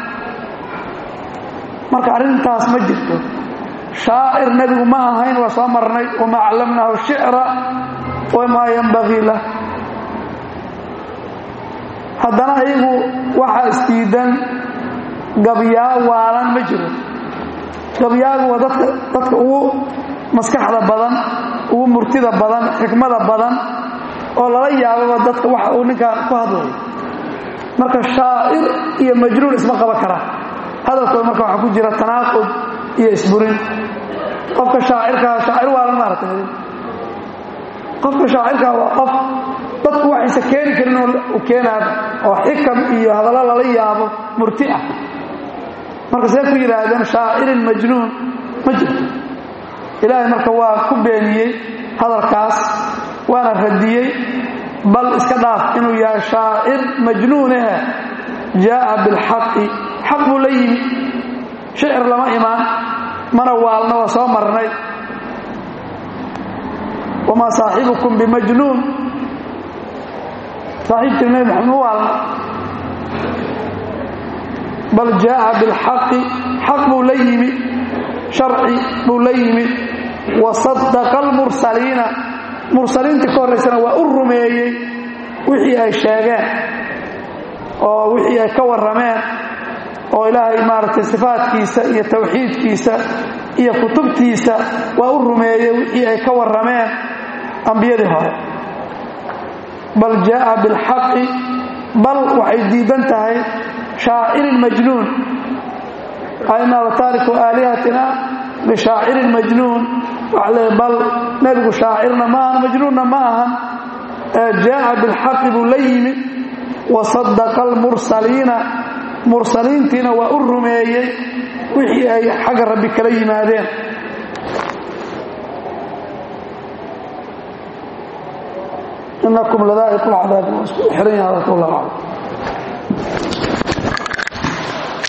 marka arrintaas ma jirto shaacir nebigu ma ahayn waa soo marnay wamaa callamnaahu shicra wamaa yanbagii lah haddana iyagu waxaa isdiidan gabyaa waalan ma jiro gabyaagu waa dadka dadka ugu maskaxda badan ugu murtida badan xikmada badan oo lala yaababa dadka waxa uu ninkaan ku hadlayo marka shaacir iyo majnuun isma qaban karaan hadalkooda marka waxaa ku jira tanaaqud iyo isburin qofka shaacirkaa shaacir waalan maaragtay qofka shaacirkaa waa qof dadku waxaysa keeni karin u keenaaba oo xikam iyo hadallo lala yaabo murti ah marka see ku yidhaahdeen shaacirin majnuun ma jirto ilaahay marka waa ku beeniyey hadalkaas waana radiyey bal iska dhaaf inuu yahay shaacir majnuunahe jaa'a bilxaqi xaq buu la yimi shicir lama imaan mana waalna waa soo marnay wamaa saaxibukum bimajnuun saaxiibkii nabi maxamed ma waalna bal jaa'a bilxaqi xaq buu la yimi sharci buu la yimi wa sadaqa almursaliina mursaliintii ka horraysana waa u rumeeyey wixii ay sheegeen oo wixii ay ka warrameen oo ilaahay maaragtay sifaadkiisa iyo tawxiidkiisa iyo kutubtiisa waa u rumeeyey wixii ay ka warrameen ambiyadii hore bal jaa'a bilxaqi bal waxay diidan tahay shaacirin majnuun ainaa la taariku aalihatina bishaacirin majnuun waxa le bal nebigu shaacirna ma ahan majnuunna ma ahan ee jaa'a bilxaqi buu la yimi wa sadaqa almursaliina mursaliintiina waa u rumeeyey wixii ay xagga rabbi kala yimaadeen inakum ladaa'iqu lcadaabi waa isku xiran yaha hadalka wallah aclam